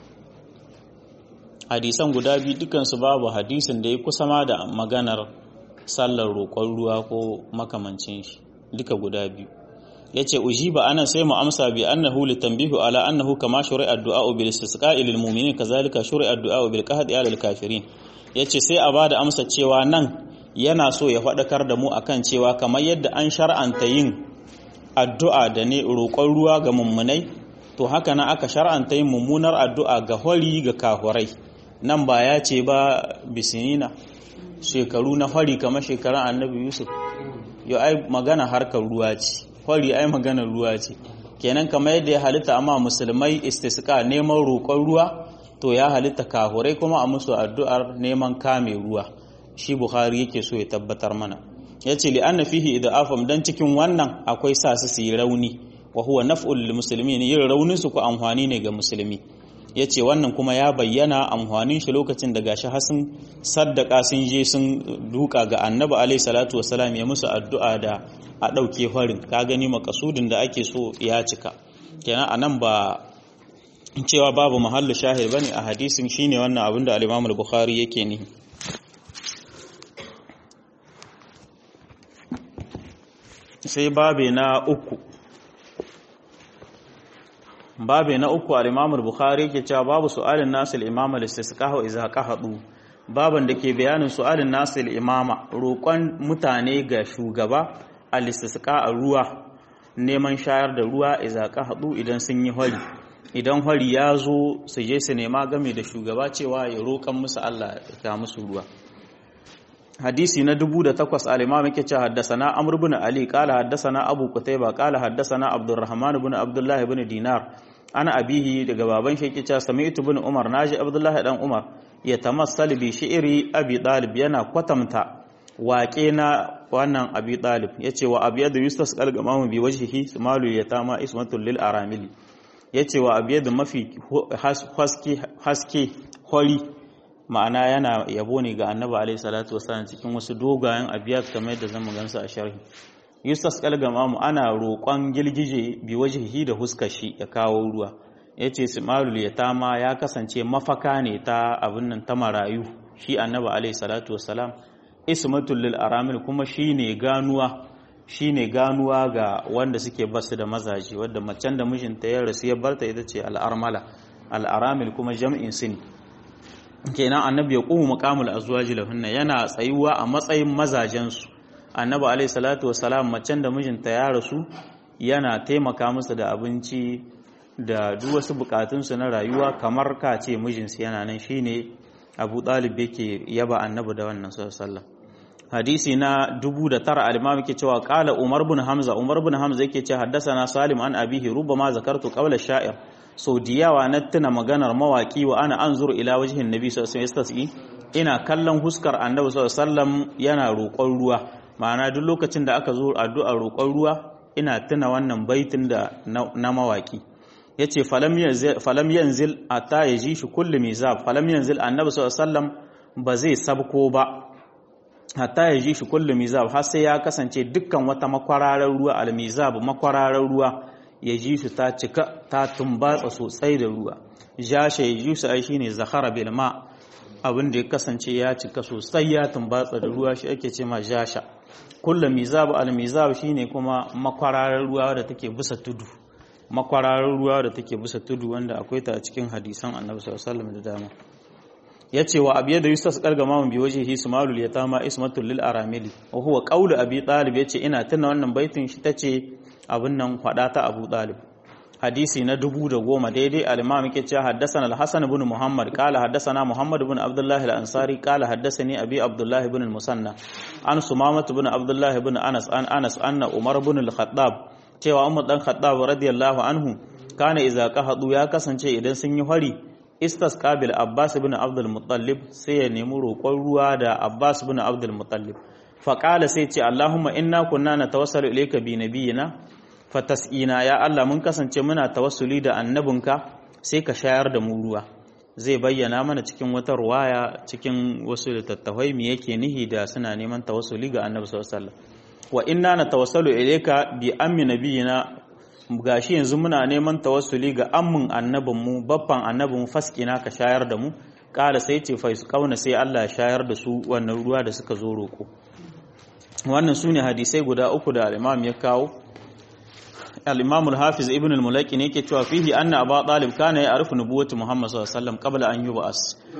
hadisan guda biyu dukansu babu hadisin da ya kusa ma da maganar sallar roƙon ruwa ko makamancin shi duka guda biyu yace ujiba anan sai mu amsa bi annahu litanbihu ala annahu kama shuri'a ad-du'a bil istisqa'i lil mu'minin kazalika shuri'a ad-du'a bil qahdi ala al-kafirin yace sai a bada amsa cewa nan yana so ya faɗakar da mu akan cewa kamar yadda an shar'anta yin addu'a da ne roƙon ruwa ga mummunai to haka na aka shar'anta yin mummunar addu'a ga hori ga kahurai nan ba ya ce ba bisinina shekaru na hori kamar shekarun annabi yusuf yau ai magana harkar ruwa ce hori ai maganar ruwa ce kenan kamar yadda ya halitta amma musulmai istisqa neman roƙon ruwa to ya halitta kahurai kuma a musu addu'ar neman kame ruwa shi bukhari yake so ya tabbatar mana ya ce li'anna fihi idafam dan cikin wannan akwai sa su yi rauni wa huwa naf'ul lil muslimin yin raunin su ko amfani ne ga musulmi yace wannan kuma ya bayyana amfanin shi lokacin da gashi hasin saddaka sun je sun duka ga annabi alaihi salatu wassalam ya musu addu'a da a dauke farin ka gani makasudin da ake so ya cika kenan anan ba cewa babu mahallu shahid bane a hadisin shine wannan abin da al-Imam al-Bukhari yake nihi sai babe na uku babe na uku al-Imam al-Bukhari yake cewa babu su'alin nasu al-imam al-istisqa wa idza qahadu baban da ke bayanin su'alin nasu al-imama roƙon mutane ga shugaba al-istisqa a ruwa neman shayar da ruwa idza qahadu idan sun yi hori idan hori ya zo su je su nema game da shugaba cewa ya roƙan musu Allah ya musu ruwa hadisi na dubu da takwas al-imam yake cewa haddasana amr ibn ali qala haddasana abu qutayba qala haddasana abdurrahman ibn abdullah ibn dinar ana abihi daga baban shi yake cewa sami'tu ibn umar naji abdullah dan umar ya tamassal bi shi'ri abi talib yana kwatamta waƙe na wannan abi talib yace wa abiyadu yustas qalgamamu bi wajhihi sumalu yatama ismatul lil aramili yace wa abiyadu mafi haske haske hori ma'ana yana yabo ne ga annabi alaihi salatu wasallam cikin wasu dogayen abiyat kamar yadda zamu gansu a sharhi yustas kalgamamu ana roƙon gilgije bi wajhihi da huskar shi ya kawo ruwa yace simalul yatama ya kasance mafaka ne ta abin nan ta marayu shi annabi alaihi salatu wasallam ismatul lil aramil kuma shine ganuwa shine ganuwa ga wanda suke basu da mazaji wanda macen da mijinta ya rasu ya barta ita ce al-armala al-aramil kuma jam'in sin kenan annabi ya ƙumu makamul azwaji lahunna yana tsayuwa a matsayin mazajensu annabi alaihi salatu wassalam macen da mijinta ya rasu yana taimaka musu da abinci da duk wasu bukatunsu na rayuwa kamar ka ce mijinsu yana nan shine abu ɗalib yake yaba annabi da wannan sallallahu hadisi na dubu da tara al-imam yake cewa qala umar bin hamza umar bin hamza yake ce haddasa salim an abihi rubama zakartu qawla sha'ir sau da yawa na tuna maganar mawaki wa ana an zuru ila wajihin nabi sallallahu alaihi ina kallon huskar annabi sallallahu yana roƙon ruwa ma'ana duk lokacin da aka zo addu'a roƙon ruwa ina tuna wannan baitin da na mawaki yace falam yanzil falam yanzil ata yaji shi kullu mizab falam yanzil annabi sallallahu ba zai sabko ba hatta yaji shi kullu mizab har sai ya kasance dukkan wata makwararar ruwa al mizab makwararar ruwa ya ji su ta cika ta tumbatsa sosai da ruwa jasha ya ji su ai shine zakhara bil ma abin da ya kasance ya cika sosai ya tumbatsa da ruwa shi ake ce ma jasha kullu mizab al mizab shine kuma makwararar ruwa da take bisa tudu makwararar ruwa da take bisa tudu wanda akwai ta a cikin hadisan annabi sallallahu alaihi wasallam da dama yace wa abiya da yusuf kargama mun bi wajhihi sumalul yatama ismatul lil aramili wa huwa qawlu abi talib yace ina tuna wannan baitin shi tace abin nan faɗa ta Abu Talib hadisi na dubu da goma daidai al-imam yake cewa haddathana al-Hasan ibn Muhammad qala haddathana Muhammad ibn Abdullah al-Ansari qala haddathani Abi Abdullah ibn al-Musanna an Sumamah ibn Abdullah ibn Anas an Anas anna Umar ibn al-Khattab cewa Umar dan Khattab radiyallahu anhu kana idza qahadu ya kasance idan sun yi fari istasqa bil Abbas ibn Abdul Muttalib sai ya nemi roƙon ruwa da Abbas ibn Abdul Muttalib fa qala sai ce Allahumma inna kunna natawassalu ilayka bi nabiyyina fatas'ina ya Allah mun kasance muna tawassuli da annabinka sai ka shayar da mu ruwa zai bayyana mana cikin wata ruwaya cikin wasu littattafai me yake nihi da suna neman tawassuli ga annabi sallallahu alaihi wasallam wa inna natawassalu ilayka bi ammi nabiyina gashi yanzu muna neman tawassuli ga ammin annabin mu babban annabin mu faskina ka shayar da mu kala sai ce fa su kauna sai Allah ya shayar da su wannan ruwa da suka zo roko wannan sune hadisai guda uku da al-Imam ya kawo al-Imam al-Hafiz Ibn al-Mulaki ne yake cewa fihi anna Abu Talib kana ya'rifu nubuwwati Muhammad sallallahu alaihi wasallam qabla an yub'as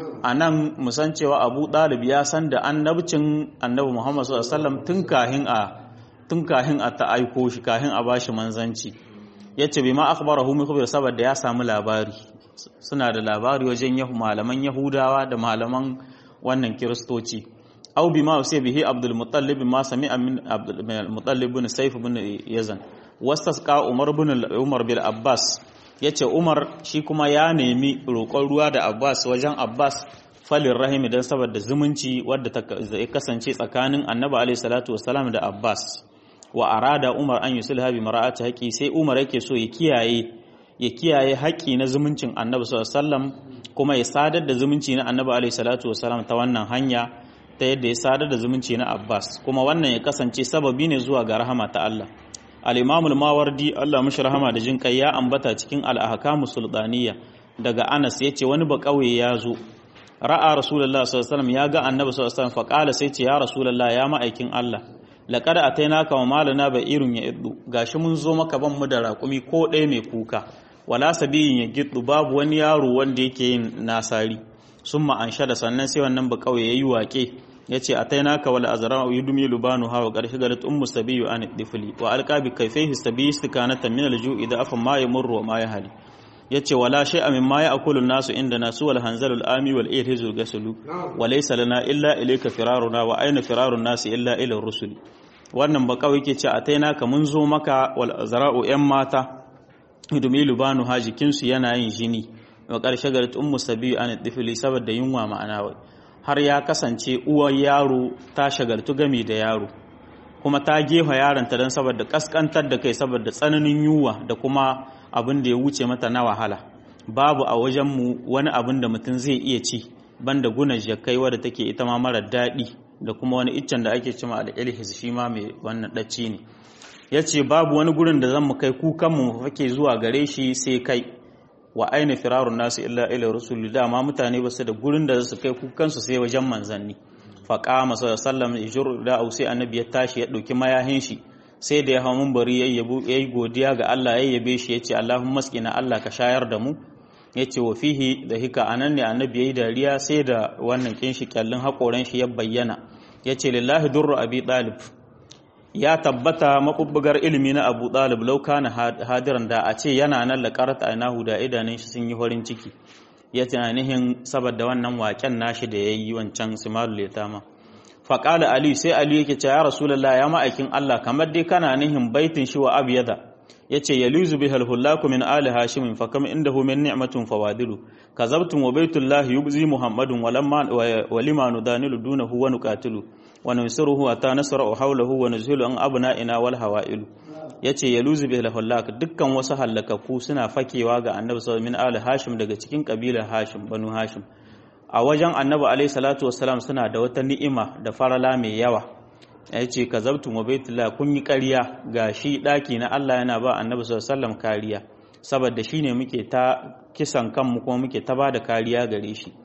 anan musan cewa Abu Talib ya san da annabcin Annabi Muhammad sallallahu alaihi wasallam tun kahin a tun kahin a ta aiko shi kahin a bashi manzanci yace bima akhbarahu min khabir saboda ya samu labari suna da labari wajen yahu malaman Yahudawa da malaman wannan Kiristoci aw bima usay bihi Abdul Muttalib ma sami'a min Abdul Muttalib bin Sayf bin Yazan wastasqa Umar bin Umar bil Abbas yace Umar shi kuma ya nemi roƙon ruwa da Abbas wajen Abbas falin rahimi dan saboda zumunci wadda ta kasance tsakanin Annabi alaihi salatu wassalam da Abbas wa arada Umar an yusulha bi mara'ati haƙi sai Umar yake so ya kiyaye ya kiyaye haƙi na zumuncin Annabi sallallahu alaihi wasallam kuma ya sadar da zumunci na Annabi alaihi salatu wassalam ta wannan hanya ta yadda ya sadar da zumunci na Abbas kuma wannan ya kasance sababi ne zuwa ga rahama ta Allah al-Imam al-Mawardi Allah mishi rahama da jin kai ya ambata cikin al-ahkamu sultaniya daga Anas yace wani ba kauye ya zo ra'a Rasulullah sallallahu alaihi wasallam ya ga Annabi sallallahu alaihi wasallam fa qala sai ce ya Rasulullah ya ma'aikin Allah laqad atainaka wa malana ba irun ya iddu gashi mun zo maka ban mu da raƙumi ko ɗaya mai kuka wala sabiyin ya giddu babu wani yaro wanda yake yin nasari summa ansha da sannan sai wannan ba kauye yayi waƙe yace atainaka wal azra yudmi lubanu hawa qarshi garat ummu sabiyu an difli wa alqa bi kayfihi sabiyi istikanata min al ju'i da afa ma yamurru wa ma yahli yace wala shay'a mimma ya'kulu an-nasu inda nasu wal hanzalul ami wal irhizu gasulu wa laysa lana illa ilayka firaruna wa ayna firarun nasi illa ila rusuli wannan ba kawai yake ce atainaka mun zo maka wal azra'u yan mata yudmi lubanu ha jikinsu yana yin jini wa ƙarshe garit ummu sabiyu an difli saboda yunwa ma'ana wai har ya kasance uwar yaro ta shagaltu gami da yaro kuma ta gefa yaronta don saboda kaskantar da kai saboda tsananin yunwa da kuma abin da ya wuce mata na wahala babu a wajenmu wani abin da mutum zai iya ci banda guna jakai wadda take ita ma mara daɗi da kuma wani iccen da ake cima al'ilhis shi ma mai wannan ɗacci ne ya ce babu wani gurin da zan mu kai kukanmu mu fake zuwa gare shi sai kai wa aina firarun nasu illa ila rusuli dama mutane ba su da gurin da su kai kukansu sai wajen manzanni faƙa masu sallam ijur da au sai annabi ya tashi ya ɗauki mayahin shi sai da ya hau mumbari ya yi godiya ga Allah ya yabe shi ya ce Allahun maskina Allah ka shayar da mu ya ce wa fihi da hika anan ne annabi ya yi dariya sai da wannan kin shi kyallin haƙoran shi ya bayyana ya ce lillahi durru abi ɗalib ya tabbata mabubbugar ilimi na Abu Talib lauka na hadiran da a ce yana nan laƙarta ainahu da idanun shi sun yi farin ciki ya tunanihin saboda wannan waƙen nashi da ya yi wancan simalul yatama faƙala ali sai ali yake ce ya rasulullah ya ma'aikin Allah kamar dai kana nihin baitin shi wa abyada yace yaluzu bihal hullaku min ali hashim fa kam indahu min ni'matun fawadilu kazabtum wa baitullahi yubzi muhammadun walamma walima nudanilu dunahu wa nuqatilu wa nunsiruhu ata nasra hawlahu wa nuzhilu an abna'ina wal hawailu yace yaluzu bihal hullak dukkan wasu hallakaku suna fakewa ga annabi sallallahu min ali hashim daga cikin kabilar hashim banu hashim a wajen annabi alaihi salatu wassalam suna da wata ni'ima da farala mai yawa ya ce ka zabtun wa baitullah kun yi ƙarya ga shi ɗaki na Allah yana ba annabi sallallahu kariya saboda shi ne muke ta kisan kanmu kuma muke ta ba da kariya gare shi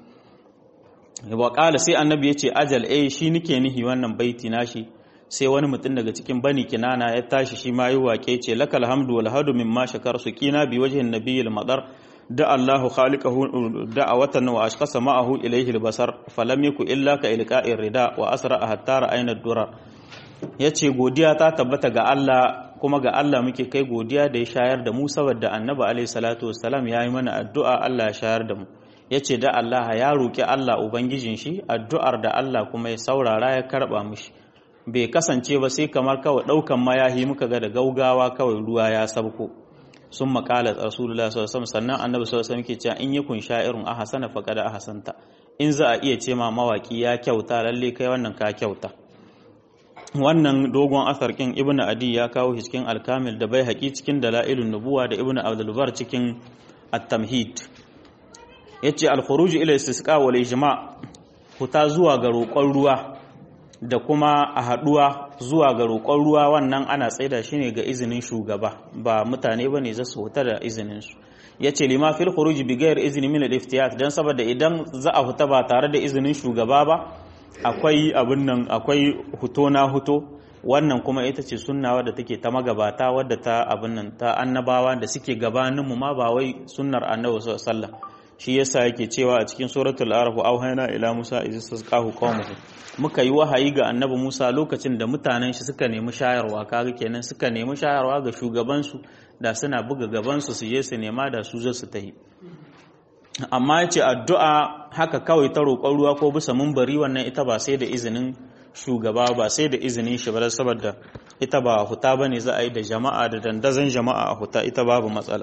wa ƙala sai annabi ya ce ajal eh shi nike nihi wannan baiti nashi sai wani mutum daga cikin bani kinana ya tashi shi ma yi waƙe ce lakal hamdu wal hadu mimma shakar su kina bi wajhin nabiyil madar da Allahu khaliqahu da'awatan wa ashqasa ma'ahu ilayhi al-basar falam yaku illa ka ilqa'ir rida wa asra hatta ra'ayna ad-durar yace godiya ta tabbata ga Allah kuma ga Allah muke kai godiya da ya shayar da mu saboda annabi alayhi salatu wassalam yayi mana addu'a Allah ya shayar da mu yace da Allah ya roki Allah ubangijin shi addu'ar da Allah kuma ya saurara ya karba mishi bai kasance ba sai kamar kawai daukan mayahi muka ga da gaugawa kawai ruwa ya sabko sun makala rasulullah sallallahu alaihi sannan annabi sallallahu alaihi ke cewa in yakun sha'irun ahsana faqad ahsanta in za a iya ce ma mawaki ya kyauta lalle kai wannan ka kyauta wannan dogon asar kin ibnu adi ya kawo shi cikin alkamil da bai haƙi cikin dalailun nubuwa da ibnu abdul bar cikin at-tamhid yace al-khuruj ila istisqa wal ijma huta zuwa ga roƙon ruwa da kuma a haɗuwa zuwa ga roƙon ruwa wannan ana tsaida shi ne ga izinin shugaba ba mutane ba ne za su huta da izininsu ya ce lima fil khuruji bi gayar izini min al-iftiyat dan saboda idan za a huta ba tare da izinin shugaba ba akwai abin nan akwai huto na huto wannan kuma ita ce sunna wadda take ta magabata wadda ta abin nan ta annabawa da suke gabanin mu ma ba wai sunnar annabi sallallahu alaihi wasallam shi yasa yake cewa a cikin suratul araf auhayna ila musa iz tasqahu qaumuhu muka yi wahayi ga annabi musa lokacin da mutanen shi suka nemi shayarwa kaga kenan suka nemi shayarwa ga shugaban su da suna buga gaban su su je su nema da su zo su tahi amma yace addu'a haka kawai ta roƙon ruwa ko bisa munbari wannan ita ba sai da izinin shugaba ba sai da izinin shi ba saboda ita ba huta bane za a yi da jama'a da dandazon jama'a a huta ita babu matsala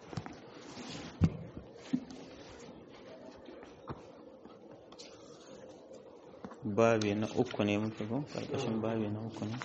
babi na uku ne muke ko karkashin babi na uku ne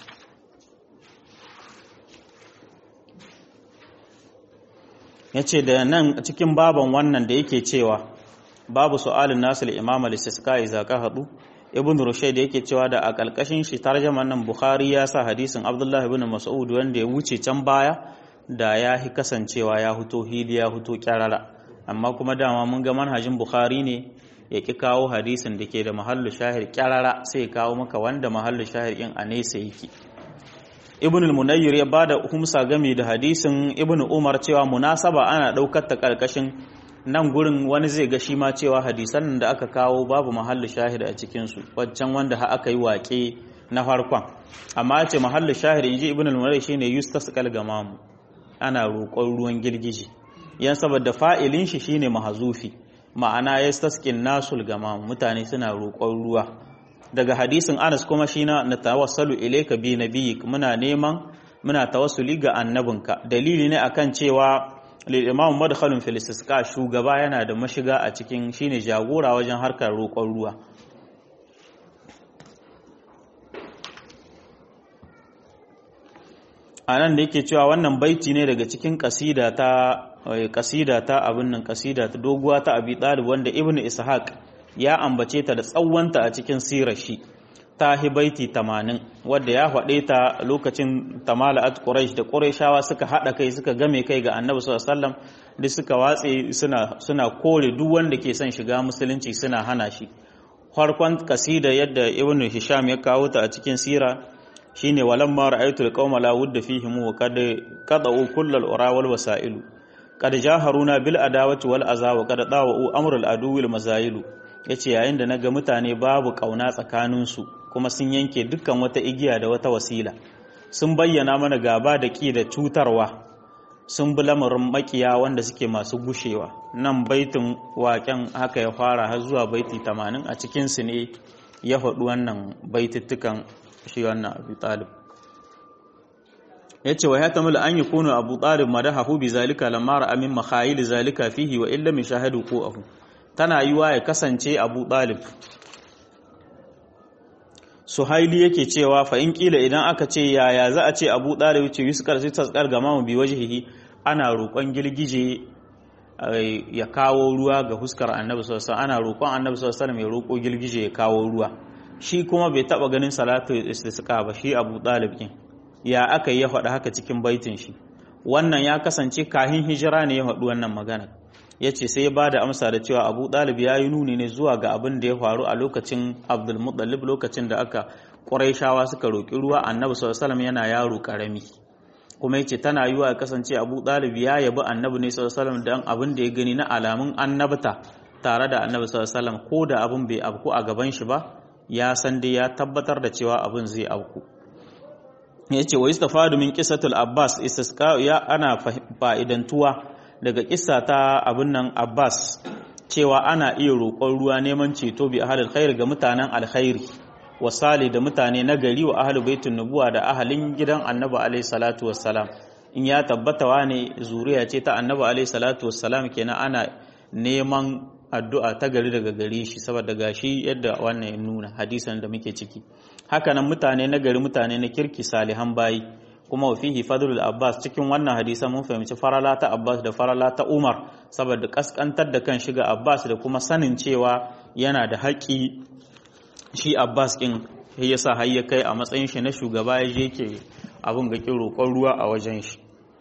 ya ce da nan cikin baban wannan da yake cewa babu su'alin nasu imam al-istisqa iza ka hadu ibn rushayd yake cewa da a kalkashin shi tarjaman nan bukhari ya sa hadisin abdullah ibn mas'ud wanda ya wuce can baya da ya hi kasancewa ya huto hili ya huto kyarara amma kuma dama mun ga manhajin bukhari ne ya ki kawo hadisin da ke da mahallu shahir kyarara sai ya kawo maka wanda mahallu shahir in a nesa yake ibn al-munayyir ya bada humsa game da hadisin ibn umar cewa munasaba ana daukar ta karkashin nan gurin wani zai ga shi ma cewa hadisan da aka kawo babu mahallu shahir a cikin su waccan wanda ha aka yi wake na farkon amma ce mahallu shahir inji ibn al-munayyir shine yustasqal gamamu ana roƙon ruwan girgije yan saboda fa'ilin shi shine mahazufi ma'ana ya staskin nasul gama mutane suna roƙon ruwa daga hadisin anas kuma shi na na tawassalu ilayka bi nabiyik muna neman muna tawassuli ga annabinka dalili ne akan cewa lil imam madkhalun fil istisqa shugaba yana da mashiga a cikin shine jagora wajen harkar roƙon ruwa anan da yake cewa wannan baiti ne daga cikin kasida ta kasida ta abin nan kasida ta doguwa ta abi talib wanda ibnu ishaq ya ambace ta da tsawonta a cikin sirar shi ta hibaiti 80 wadda ya faɗe ta lokacin tamala'at quraish da qurayshawa suka hada kai suka game kai ga annabi sallallahu alaihi wasallam duk suka watse suna suna kore duk wanda ke son shiga musulunci suna hana shi farkon kasida yadda ibnu hisham ya kawo ta a cikin sira shine walamma ra'aytu alqawma la wudda fihim wa qad qada'u kullal ura wal wasailu qad jaharuna bil adawati wal aza wa qad dawa'u amrul aduwil mazailu yace yayin da naga mutane babu kauna tsakanin su kuma sun yanke dukkan wata igiya da wata wasila sun bayyana mana gaba da ki da cutarwa sun bi lamarin makiya wanda suke masu gushewa nan baitin waken haka ya fara har zuwa baiti 80 a cikin su ne ya faɗi wannan baitittukan shi wannan abu talib ya ce wa ya tamila an yi kunu abu talib madahahu bi zalika lamma ra'a min makhayil zalika fihi wa illa min shahadu ko ahu tana yiwa ya kasance abu talib suhaili yake cewa fa in kila idan aka ce yaya za a ce abu talib ce yuskar sai tasqar gama mu bi wajhihi ana roƙon girgije ya kawo ruwa ga huskar annabi sallallahu alaihi ana roƙon annabi sallallahu alaihi ya roƙo girgije ya kawo ruwa shi kuma bai taba ganin salatu istisqa ba shi Abu Talib din ya aka yi ya faɗa haka cikin baitin shi wannan ya kasance kahin hijira ne ya faɗi wannan magana yace sai ya bada amsa da cewa Abu Talib ya yi nuni ne zuwa ga abin da ya faru a lokacin Abdul Muttalib lokacin da aka Qurayshawa suka roki ruwa Annabi sallallahu alaihi yana yaro karami kuma yace tana yiwa ya kasance Abu Talib ya yabi Annabi ne sallallahu alaihi dan abin da ya gani na alamun annabta tare da Annabi sallallahu alaihi ko da abin bai abku a gaban shi ba ya san dai ya tabbatar da cewa abin zai auku ya ce wa istafadu min kisatul abbas istisqa ya ana fa'idantuwa daga kissa ta abin nan abbas cewa ana iya roƙon ruwa neman ceto bi ahadil khair ga mutanen alkhairi wa sali da mutane na gari wa ahli baitun nubuwa da ahalin gidan annabi alaihi salatu wassalam in ya tabbata wane zuriya ce ta annabi alaihi salatu wassalam kenan ana neman addu'a ta gari daga gare shi saboda gashi yadda wannan ya nuna hadisan da muke ciki hakanan mutane na gari mutane na kirki salihan bayi kuma fihi fadlul abbas cikin wannan hadisan mun fahimci farala ta abbas da farala ta umar saboda kaskantar da kan shiga abbas da kuma sanin cewa yana da haƙi shi abbas ɗin ya sa har ya kai a matsayin shi na shugaba ya je ke abin ga roƙon ruwa a wajen shi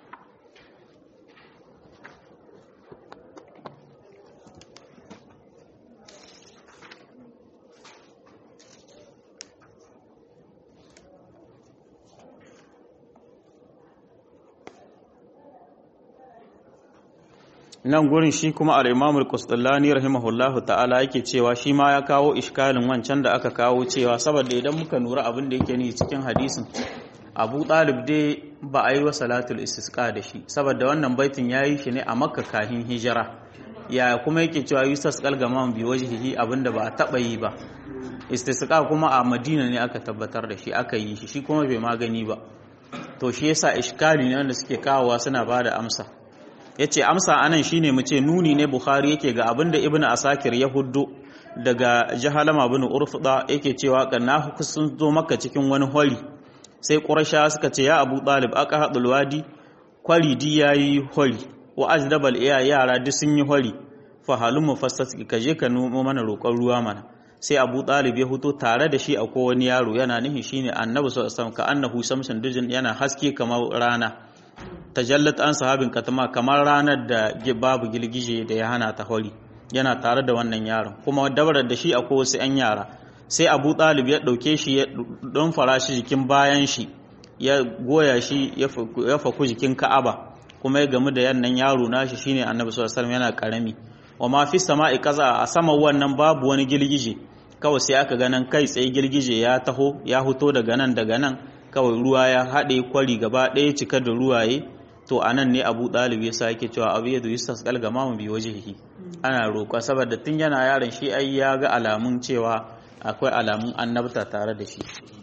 nan gurin shi kuma al-Imam al-Qustallani rahimahullahu ta'ala yake cewa shi ma ya kawo iskalin wancan da aka kawo cewa saboda idan muka nura abin da yake ni cikin hadisin Abu Talib dai ba a yi wa salatul istisqa da shi saboda wannan baitin yayi shi ne a Makka kahin hijira ya kuma yake cewa yusas qalgaman bi wajhihi abinda ba a taba yi ba istisqa kuma a Madina ne aka tabbatar da shi aka yi shi shi kuma bai magani ba to shi yasa iskali ne wanda suke kawowa suna bada amsa ya ce amsa anan shine mu ce nuni ne bukhari yake ga abinda ibn asakir ya huddo daga jahalama bin urfuda yake cewa kanna sun zo maka cikin wani hori sai qurasha suka ce ya abu talib aka hadul wadi kwari di yayi hori wa ajdabal iya yara duk sun yi hori fa halum mufassas ka je ka nomo mana roƙon ruwa mana sai abu talib ya huto tare da shi akwai wani yaro yana nihin shine annabi sallallahu alaihi wasallam ka annahu samsun dujin yana haske kamar rana tajallat an sahabin katama kamar ranar da babu gilgije da ya hana ta hori yana tare da wannan yaron kuma dabarar da shi akwai wasu 'yan yara sai abu ɗalib ya ɗauke shi ya don fara shi jikin bayan shi ya goya shi ya faku jikin ka'aba kuma ya gamu da yannan yaro nashi shine annabi sallallahu alaihi yana karami wa ma fi sama'i kaza a sama wannan babu wani gilgije kawai sai aka ganan kai tsaye gilgije ya taho ya huto daga nan daga nan kawai ruwa ya haɗe kwari gaba ɗaya cika da ruwaye to a nan ne abu ɗalib ya sa yake cewa abu yadda yustas galgama mu bi wajihi ana roƙa saboda tun yana yaron shi ai ya ga alamun cewa akwai alamun annabta tare da shi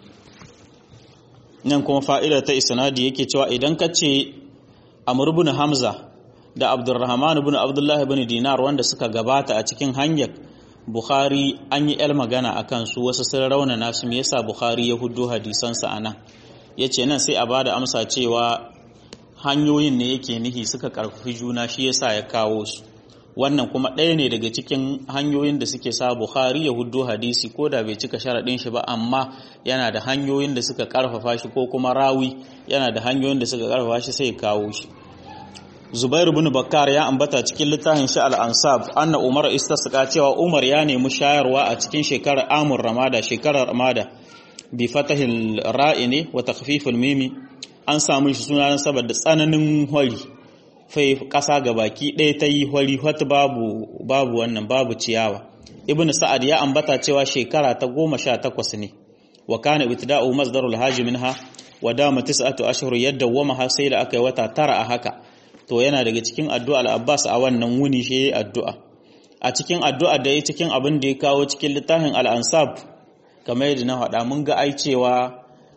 nan kuma fa'ida ta isnadi yake cewa idan ka ce amr ibn hamza da abdurrahman ibn abdullah ibn dinar wanda suka gabata a cikin hanyar bukhari an yi el magana akan su wasu sun raunana su me yasa bukhari ya huddo hadisansa anan yace nan sai a bada amsa cewa hanyoyin ne yake nihi suka karfafi juna shi yasa ya kawo su wannan kuma ɗaya ne daga cikin hanyoyin da suke sa Bukhari ya huddo hadisi ko da bai cika sharaɗin shi ba amma yana da hanyoyin da suka karfafa shi ko kuma rawi yana da hanyoyin da suka karfafa shi sai ya kawo shi Zubair ibn Bakkar ya ambata cikin littafin shi al-Ansab anna Umar istasqa cewa Umar ya nemi shayarwa a cikin shekarar Amur Ramada shekarar Ramada bi fatahil ra'ini wa takhfifil mimi an samu shi suna saboda tsananin hori fai ƙasa ga baki ɗaya ta yi hori wata babu babu wannan babu ciyawa ibn sa'ad ya ambata cewa shekara ta goma sha takwas ne wa kana ibtida'u masdarul haji minha wa dama tis'atu ashhur yadda wama har sai da aka yi wata tara a haka to yana daga cikin addu'a al-Abbas a wannan wuni shi addu'a a cikin addu'a da ya cikin abin da ya kawo cikin littafin al-ansab kamar yadda na faɗa mun ga ai cewa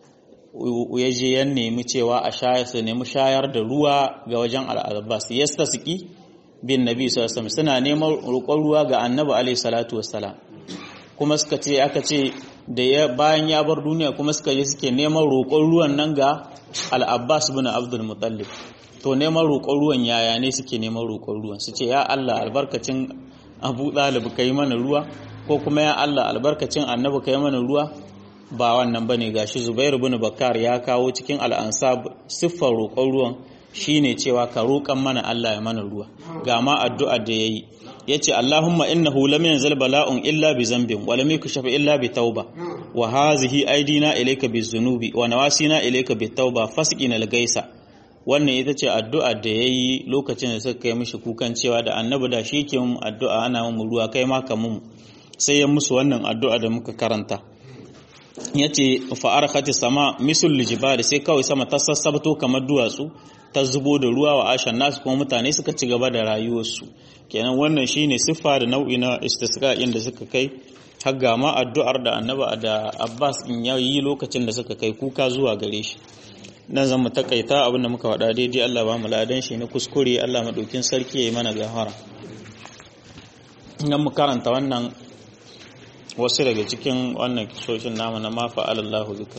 ya je ya nemi cewa a shayar su nemi shayar da ruwa ga wajen al'abbas yastasqi bin nabi sallallahu alaihi suna neman roƙon ruwa ga annabi alaihi salatu wassalam kuma suka ce aka ce da ya bayan ya bar duniya kuma suka je suke neman roƙon ruwan nan ga al'abbas bin abdul muttalib to neman roƙon ruwan yaya ne suke neman roƙon ruwan su ce ya Allah albarkacin abu ɗalib kai mana ruwa ko kuma ya Allah albarkacin annabi kai mana ruwa ba wannan ba ne gashi zubair bin bakar ya kawo cikin al'ansab siffar roƙon ruwan shine cewa ka roƙan mana Allah ya mana ruwa ga ma addu'a da yayi yace Allahumma innahu lam yanzil bala'un illa bi zambin wa lam yukshafa illa bi tauba wa hazihi aidina ilayka bi zunubi wa nawasina ilayka bi tauba fasqina al-gaisa wannan ita ce addu'a da yayi lokacin da suka kai mishi kukan cewa da annabi da shi ke mu addu'a ana mu ruwa kai ma ka mu sai ya musu wannan addu'a da muka karanta yace fa arkhati sama misul lijibal sai kawai sama ta sassabto kamar duwatsu ta zubo da ruwa wa ashan nasu kuma mutane suka ci gaba da rayuwarsu kenan wannan shine siffa da nau'i na istisqa inda suka kai har ga ma addu'ar da annaba da Abbas in yayi lokacin da suka kai kuka zuwa gare shi nan zan mu takaita abin da muka faɗa daidai Allah ba mu ladan shi na kuskure Allah madaukin sarki yayi mana gafara nan mu karanta wannan wasu daga cikin wannan kisoshin namu na mafa alallahu bika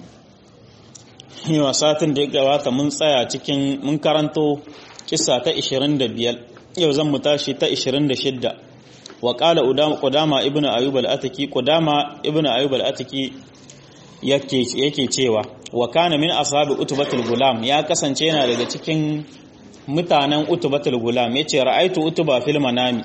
yawa satin da ya gabata mun tsaya cikin mun karanto kisa ta 25 yau zan mu tashi ta 26 wa qala qudama ibnu ayyub al-ataki qudama ibnu ayyub al-ataki yake yake cewa wa kana min ashabi utbatul gulam ya kasance yana daga cikin mutanen utbatul gulam yace ra'aitu utba fil manami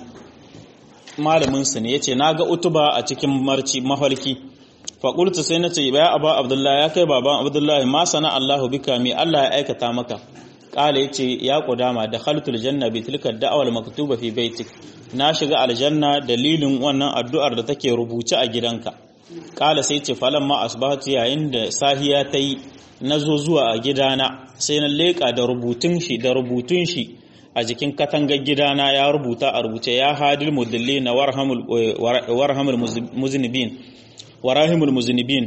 malamin su ne yace naga utuba a cikin marci mafarki fa qultu sai nace ya aba abdullahi ya kai baban abdullahi ma sana Allahu bika mi Allah ya aikata maka kala yace ya qudama dakhaltul janna bi tilka da'wal maktuba fi baitik na shiga aljanna dalilin wannan addu'ar da take rubuce a gidanka kala sai ce falamma asbahatu yayin da sahiya ta yi nazo zuwa a gidana sai na leka da rubutun shi da rubutun shi a jikin katangar gidana ya rubuta a rubuce ya hadil mudalli na warhamul muzinibin warahimul muzinibin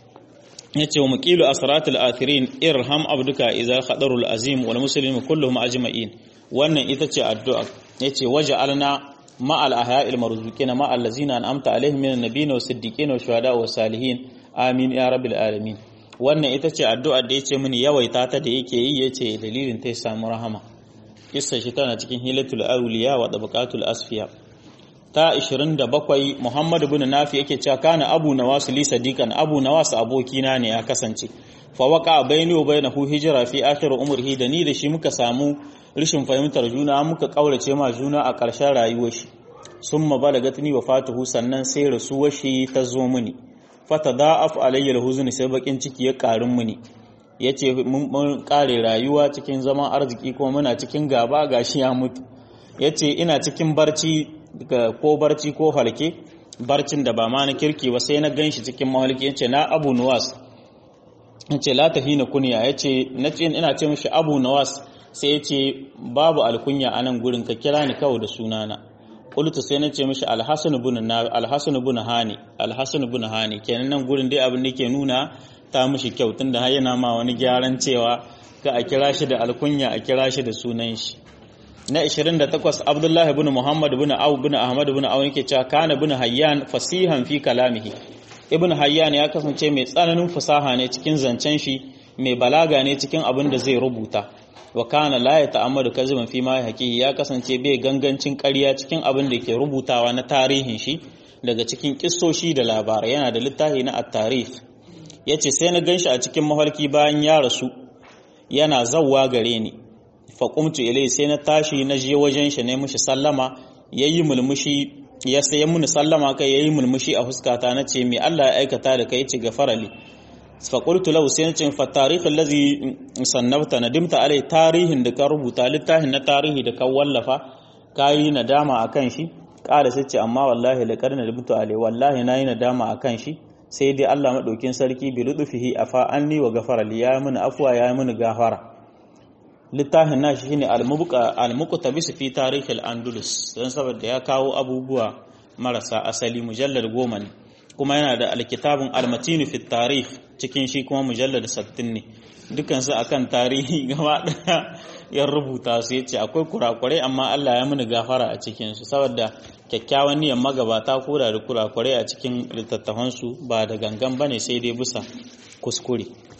ya ce wa muƙilu asratul athirin irham abduka iza khadarul azim wal muslimin kulluhum ajma'in wannan ita ce addu'a yace waje alna ma'al ahya'il marzuqina ma'al ladzina an'amta alaihim minan nabiyyin was siddiqin was shuhada was salihin amin ya rabbil alamin wannan ita ce addu'ar da yace mini yawaita ta da yake yi yace dalilin ta samu rahama kissa shi tana cikin hilatul awliya wa tabaqatul asfiya ta 27 Muhammad ibn Nafi yake cewa kana Abu Nawas li sadiqan Abu Nawas abokina ne ya kasance fa waqa baini wa bainahu hijra fi akhir umrihi da ni da shi muka samu rishin fahimtar juna muka kaurace ma juna a ƙarshen rayuwar shi summa balagatni wafatuhu sannan sai rasuwar shi ta zo mini fatada'af alayya alhuzn sai bakin ciki ya karin mini yace mun kare rayuwa cikin zaman arziki kuma muna cikin gaba gashi ya mutu yace ina cikin barci ko barci ko halke barcin da ba ma na kirki ba sai na ganshi cikin mahalki yace na Abu Nuwas yace la tahina kunya yace nace ina ce mishi Abu Nuwas sai yace babu alkunya anan gurin ka kira ni kawai da sunana qultu sai nace mishi Al-Hasan ibn Al-Hasan ibn Hani Al-Hasan ibn Hani kenan nan gurin dai abin da ke nuna ta mishi kyau tunda har yana ma wani gyaran cewa ka a kira shi da alkunya a kira shi da sunan shi na 28 Abdullah ibn Muhammad ibn Aw ibn Ahmad ibn Aw yake cewa kana ibn Hayyan fasihan fi kalamihi ibn Hayyan ya kasance mai tsananin fasaha ne cikin zancen shi mai balaga ne cikin abin da zai rubuta wa kana la yata'ammadu kaziban fi ma haqiqi ya kasance bai gangancin ƙarya cikin abin da ke rubutawa na tarihin shi daga cikin kissoshi da labarai yana da littafi na at-tarikh yace sai na ganshi a cikin mafarki bayan ya rasu yana zawwa gare ni faƙumtu ilai sai na tashi na je wajen shi ne mushi sallama ya yi mulmushi ya sai muni sallama kai ya yi mulmushi a fuskata na ce mai Allah ya aikata da kai ci ga farali faƙultu lau sai na ce fa tarihin lazi sannabta na dimta alai tarihin da ka rubuta littafin na tarihi da ka wallafa ka yi nadama a kan shi ƙara sai ce amma wallahi da ƙarni da dimta alai wallahi na yi nadama a kan shi sai dai Allah maɗaukin sarki bi luɗufihi a fa'anni wa gafarali ya yi mini afuwa ya yi mini gafara littafin nashi shine al-muqtabis fi tarikh al-andalus dan saboda ya kawo abubuwa marasa asali mujallad goma ne kuma yana da alkitabun al-matin fi tarikh cikin shi kuma mujallad 60 ne dukan su akan tarihi gaba daya ya rubuta su yace akwai kurakurai amma Allah ya muni gafara a cikin su saboda kyakkyawan niyyar magabata ko da kurakurai a cikin littattafan su ba da gangan bane sai dai bisa kuskure